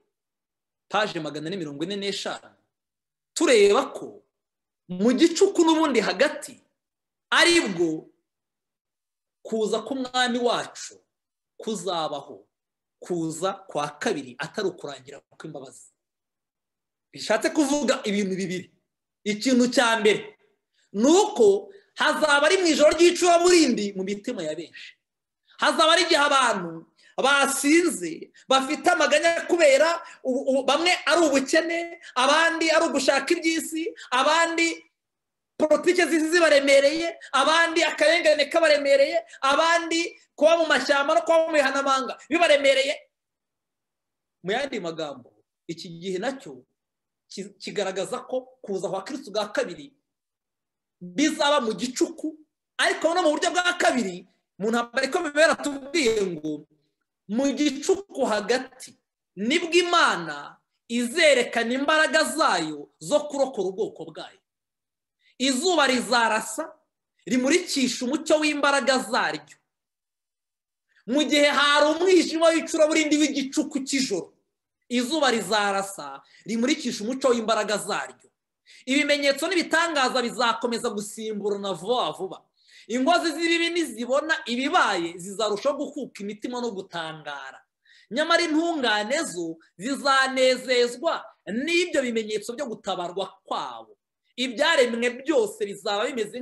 paje magana ane mirongo ine n'eshanu tureba ko mu gicuku n'ubundi hagati ari bwo kuza k'umwami wacu kuzabaho kuza kwa kabiri atari ukurangira kw'imbabazi bishatse kuvuga ibintu bibiri ikintu cya mbere ni uko hazaba ari mu ijoro ry'icuraburindi mu mitima ya benshi hazaba ari igihe abantu basinze bafite amaganya kubera ubu- ubu- bamwe ari ubukene abandi ari ugushaka iby'isi abandi politiki z'isi zibaremereye abandi akarengane kabaremereye abandi kuba mu mashyamba no kuba mu bihanamanga bibaremereye mu yandi magambo iki gihe nacyo ki- kigaragaza ko kuza kwa kirisito bwa kabiri bizaba mu gicuku ariko no mu buryo bwa kabiri mu ntambara ikomeye baratubwiye ngo mu gicuku hagati nibwo imana izerekana imbaraga zayo zo kurokora ubwoko bwayo izuba rizarasa rimurikisha umucyo w'imbaraga zaryo mu gihe hari umwijima w'icuraburindi w'igicuku cy'ijoro izuba rizarasa rimurikisha umucyo w'imbaraga zaryo ibimenyetso n'ibitangaza bizakomeza gusimburana vuba vuba inkozi z'ibibi nizibona ibibaye zizarushaho gukuka imitima no gutangara nyamara intungane zo zizanezezwa n'ibyo bimenyetso byo gutabarwa kwabo ibyaremwe byose bizaba bimeze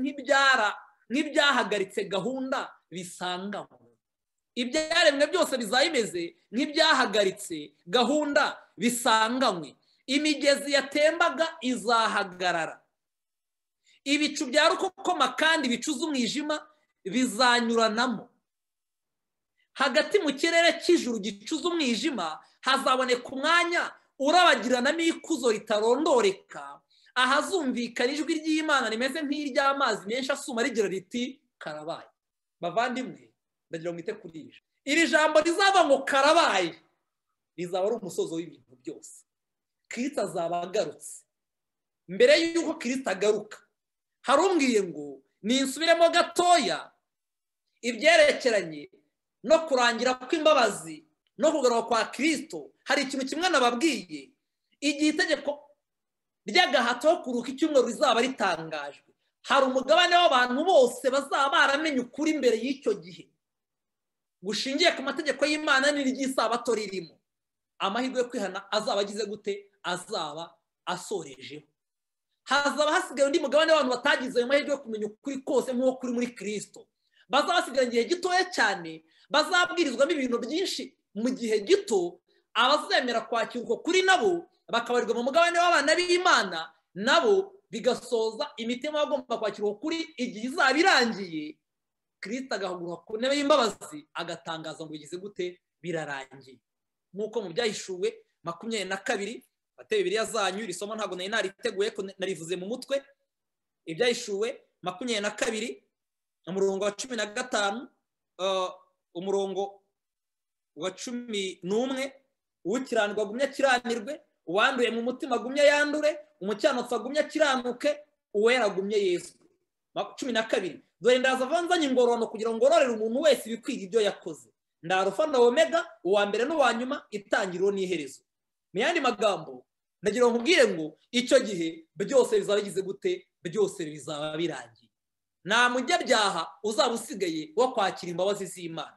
nk'ibyahagaritse gahunda bisangamo ibyaremwe byose bizaba bimeze nk'ibyahagaritse gahunda bisanganywe imigezi yatembaga izahagarara ibicu bya rukokoma kandi bicuza umwijima bizanyuranamo hagati mu kirere cy'ijuru gicuza umwijima hazaboneka umwanya urabagiranamo ikuzo ritarondoreka ahazumvikana ijwi ry'imana rimeze nk'iry'amazi menshi asuma rigira riti karabaye bavandimwe ndagira ngo mwite kuri ibi iri jambo rizava ngo karabaye rizaba ari umusozo w'ibintu byose kirisita azaba agarutse mbere y'uko kirisita agaruka harumbwiye ngo ninsubiremo gatoya ibyerekeranye no kurangira kw'imbabazi no kugaruka kwa kirisito hari ikintu kimwe nababwiye igihe itegeko ry'agahato ho kuruka icyumweru rizaba ritangajwe hari umugabane w'abantu bose bazaba baramenye ukuri mbere y'icyo gihe gushingiye ku mategeko y'imana n'iry'isabato ririmo amahirwe yo kwihana azaba agize gute azaba asorejeho hazaba hasigaye undi mugabane w'abantu batagize ayo mahirwe yo kumenya ukuri kose nk'uwo kuri muri kirisito bazaba basigaye igihe gitoya cyane bazabwirizwamo ibintu byinshi mu gihe gito abazemera kwakira uko kuri nabo bakabarirwa mu mugabane w'abana b'imana nabo bigasoza imitima bagomba kwakira uko kuri igihe izaba irangiye kirisita agahaguruka ku ntebe y'imbabazi agatangaza ngo bigize gute birarangiye nk'uko mu byahishuwe makumyabiri na kabiri bateye bibiriya zanyu iri somo ntabwo nari nariteguye narivuze mu mutwe ibyahishuwe makumyabiri na kabiri umurongo wa cumi na gatanu umurongo wa cumi n'umwe uwukirandwa agumye akiranirwe uwanduye mu mutima agumye yandure umukiranutsi agumye akiranuke uwera agumye yesu cumi na kabiri dore ndaza avanzanye ingororano kugira ngo ngororere umuntu wese ibikwira ibyo yakoze ndarufa na omega uwa mbere n'uwa nyuma itangiriro n'iherezo mu yandi magambo ndagira ngo nkubwire ngo icyo gihe byose bizaba bigize gute byose bizaba birangiye nta munyabyaha uzaba usigaye wo kwakira imbabazi z'imana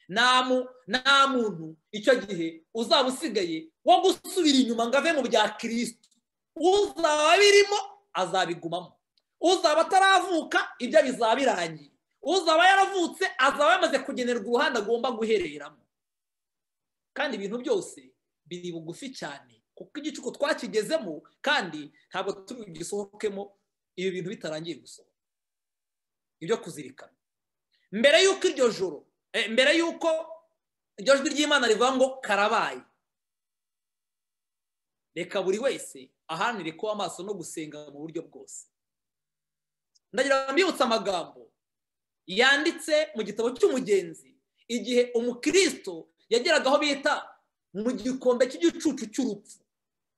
nta muntu icyo gihe uzaba usigaye wo gusubira inyuma ngo ave mu bya kirisito uzaba birimo azabigumamo uzaba ataravuka ibyo bizaba birangiye uzaba yaravutse azaba yamaze kugenerwa uruhande agomba guhereramo kandi ibintu byose biri bugufi cyane kuko igicuku twakigezemo kandi ntabwo tugisohokemo ibi bintu bitarangiye gusohoka ibyo kuzirikana mbere y'uko iryo joro mbere y'uko iryo jwi ry'imana rivuga ngo karabaye reka buri wese ahanire kuba amaso no gusenga mu buryo bwose ndagira ngo mbibutse amagambo yanditse mu gitabo cy'umugenzi igihe umukirisito yageraga aho bita mu gikombe cy'igicucu cy'urupfu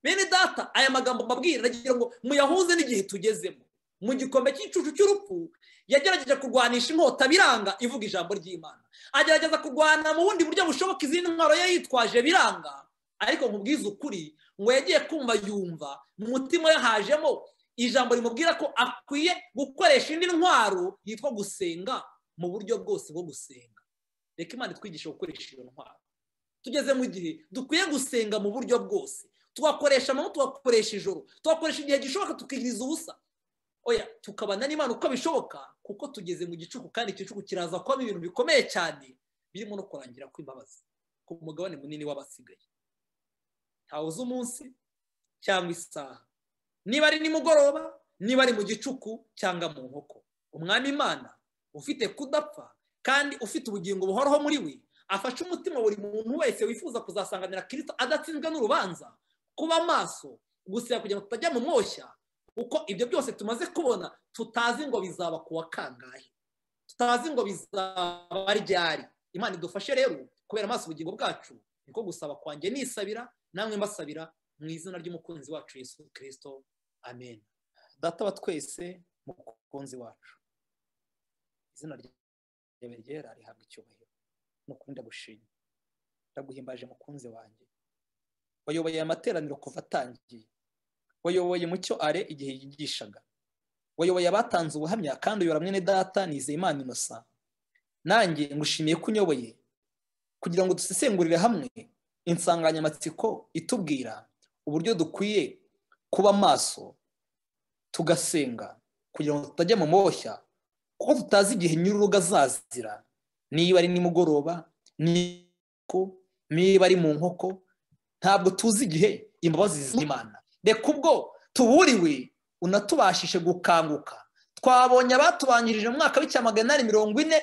bene data aya magambo mbabwira ndagira ngo muyahuze n'igihe tugezemo mu gikombe cy'igicucu cy'urupfu yagerageje kurwanisha inkota biranga ivuga ijambo ry'imana agerageza kurwana mu bundi buryo bushoboka izindi ntwaro ye yitwaje biranga ariko nkubwiza ukuri ngo yagiye kumva yumva mu mutima we hajemo ijambo rimubwira ko akwiye gukoresha indi ntwaro yitwa gusenga mu buryo bwose bwo gusenga reka imana itwigisha gukoresha iyo ntwaro tugeze mu gihe dukwiye gusenga mu buryo bwose tugakoresha amanywa tugakoresha ijoro tugakoresha igihe gishoboka tukigiriza ubusa oya tukabana n'imana uko bishoboka kuko tugeze mu gicuku kandi igicuku kiraza kubamo ibintu bikomeye cyane birimo no kurangira kw'imbabazi ku mugabane munini w'abasigaye ntawe uzi umunsi cyangwa isaha niba ari nimugoroba niba ari mu gicuku cyangwa mu nkoko umwami imana ufite kudapfa kandi ufite ubugingo buhoraho muri we afashe umutima buri muntu wese wifuza kuzasanganira kirisito adatsinzwe n'urubanza kuba amaso gusiba kugira ngo tutajya mu moshya kuko ibyo byose tumaze kubona tutazi ngo bizaba kuwa kangahe tutazi ngo bizaba ryari imana idufashe rero kubera amaso ubugingo bwacu niko gusaba kwanjye nisabira namwe mbasabira mu izina ry'umukunzi wacu Yesu kirisito amen data wa twese mukunzi wacu izina ryawe ryera rihabwa icyubahiro nukuri ndagushimye ndaguhimbaje mukunzi wanjye wayoboye amateraniro kuva atangiye wayoboye mucyo are igihe yigishaga wayoboye abatanze ubuhamya kandi uyobora mwene data nizeyimana inosa nanjye ngushimiye ko unyoboye kugira ngo dusesengurire hamwe insanganyamatsiko itubwira uburyo dukwiye kuba maso tugasenga kugira ngo tutajya mu moshya kuko tutazi igihe nyir'urugo azazira niba ari nimugoroba niba ari mu nkoko ntabwo tuzi igihe imbabazi z'imana reka ubwo tuburiwe unatubashije gukanguka twabonye abatubanjirije mu mwaka w'icyamagana mirongo ine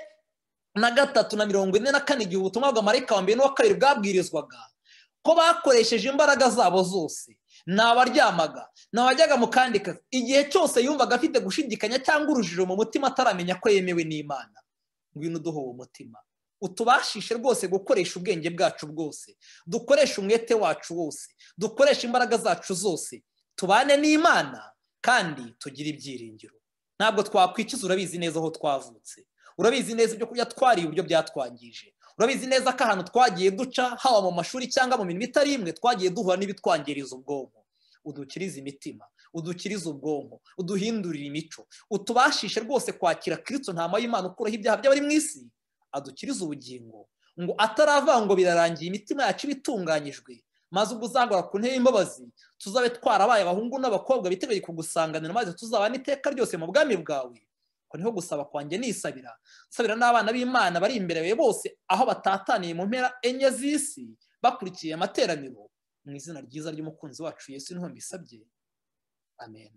na gatatu na mirongo ine na kane igihe ubutumwa bwa marayika wa mbere n'uwa kabiri bwabwirizwaga ko bakoresheje imbaraga zabo zose ni abaryamaga ni abajyaga mu kandi kazi igihe cyose yumvaga afite gushidikanya cyangwa urujijo mu mutima ataramenya ko yemewe n'imana ngwino uduha uwo mutima utubashishe rwose gukoresha ubwenge bwacu bwose dukoreshe umwete wacu wose dukoreshe imbaraga zacu zose tubane n'imana kandi tugire ibyiringiro ntabwo twakwikiza urabizi neza aho twavutse urabizi neza ibyo kurya twariye uburyo byatwangije urabizi neza ko ahantu twagiye duca haba mu mashuri cyangwa mu mirimo itari imwe twagiye duhura n'ibitwangiriza ubwonko udukirize imitima udukirize ubwonko uduhindurire imico utubashishe rwose kwakira kirisito ntama y'imana ukuraho ibyaha by'abari mu isi adukirize ubugingo ngo ataravanga ngo birarangiye imitima yacu iba itunganyijwe maze ubwo uzagora ku ntebe y'imbabazi tuzabe twarabaye abahungu n'abakobwa biteguye kugusanganira maze tuzabana iteka ryose mu bwami bwawe ko niho gusaba kwanjye nisabira nsabira n'abana b'imana bari imbere yawe bose aho batataniye mu mpera enye z'isi bakurikiye amateraniro mu izina ryiza ry'umukunzi wacu yesu niho mbisabye amen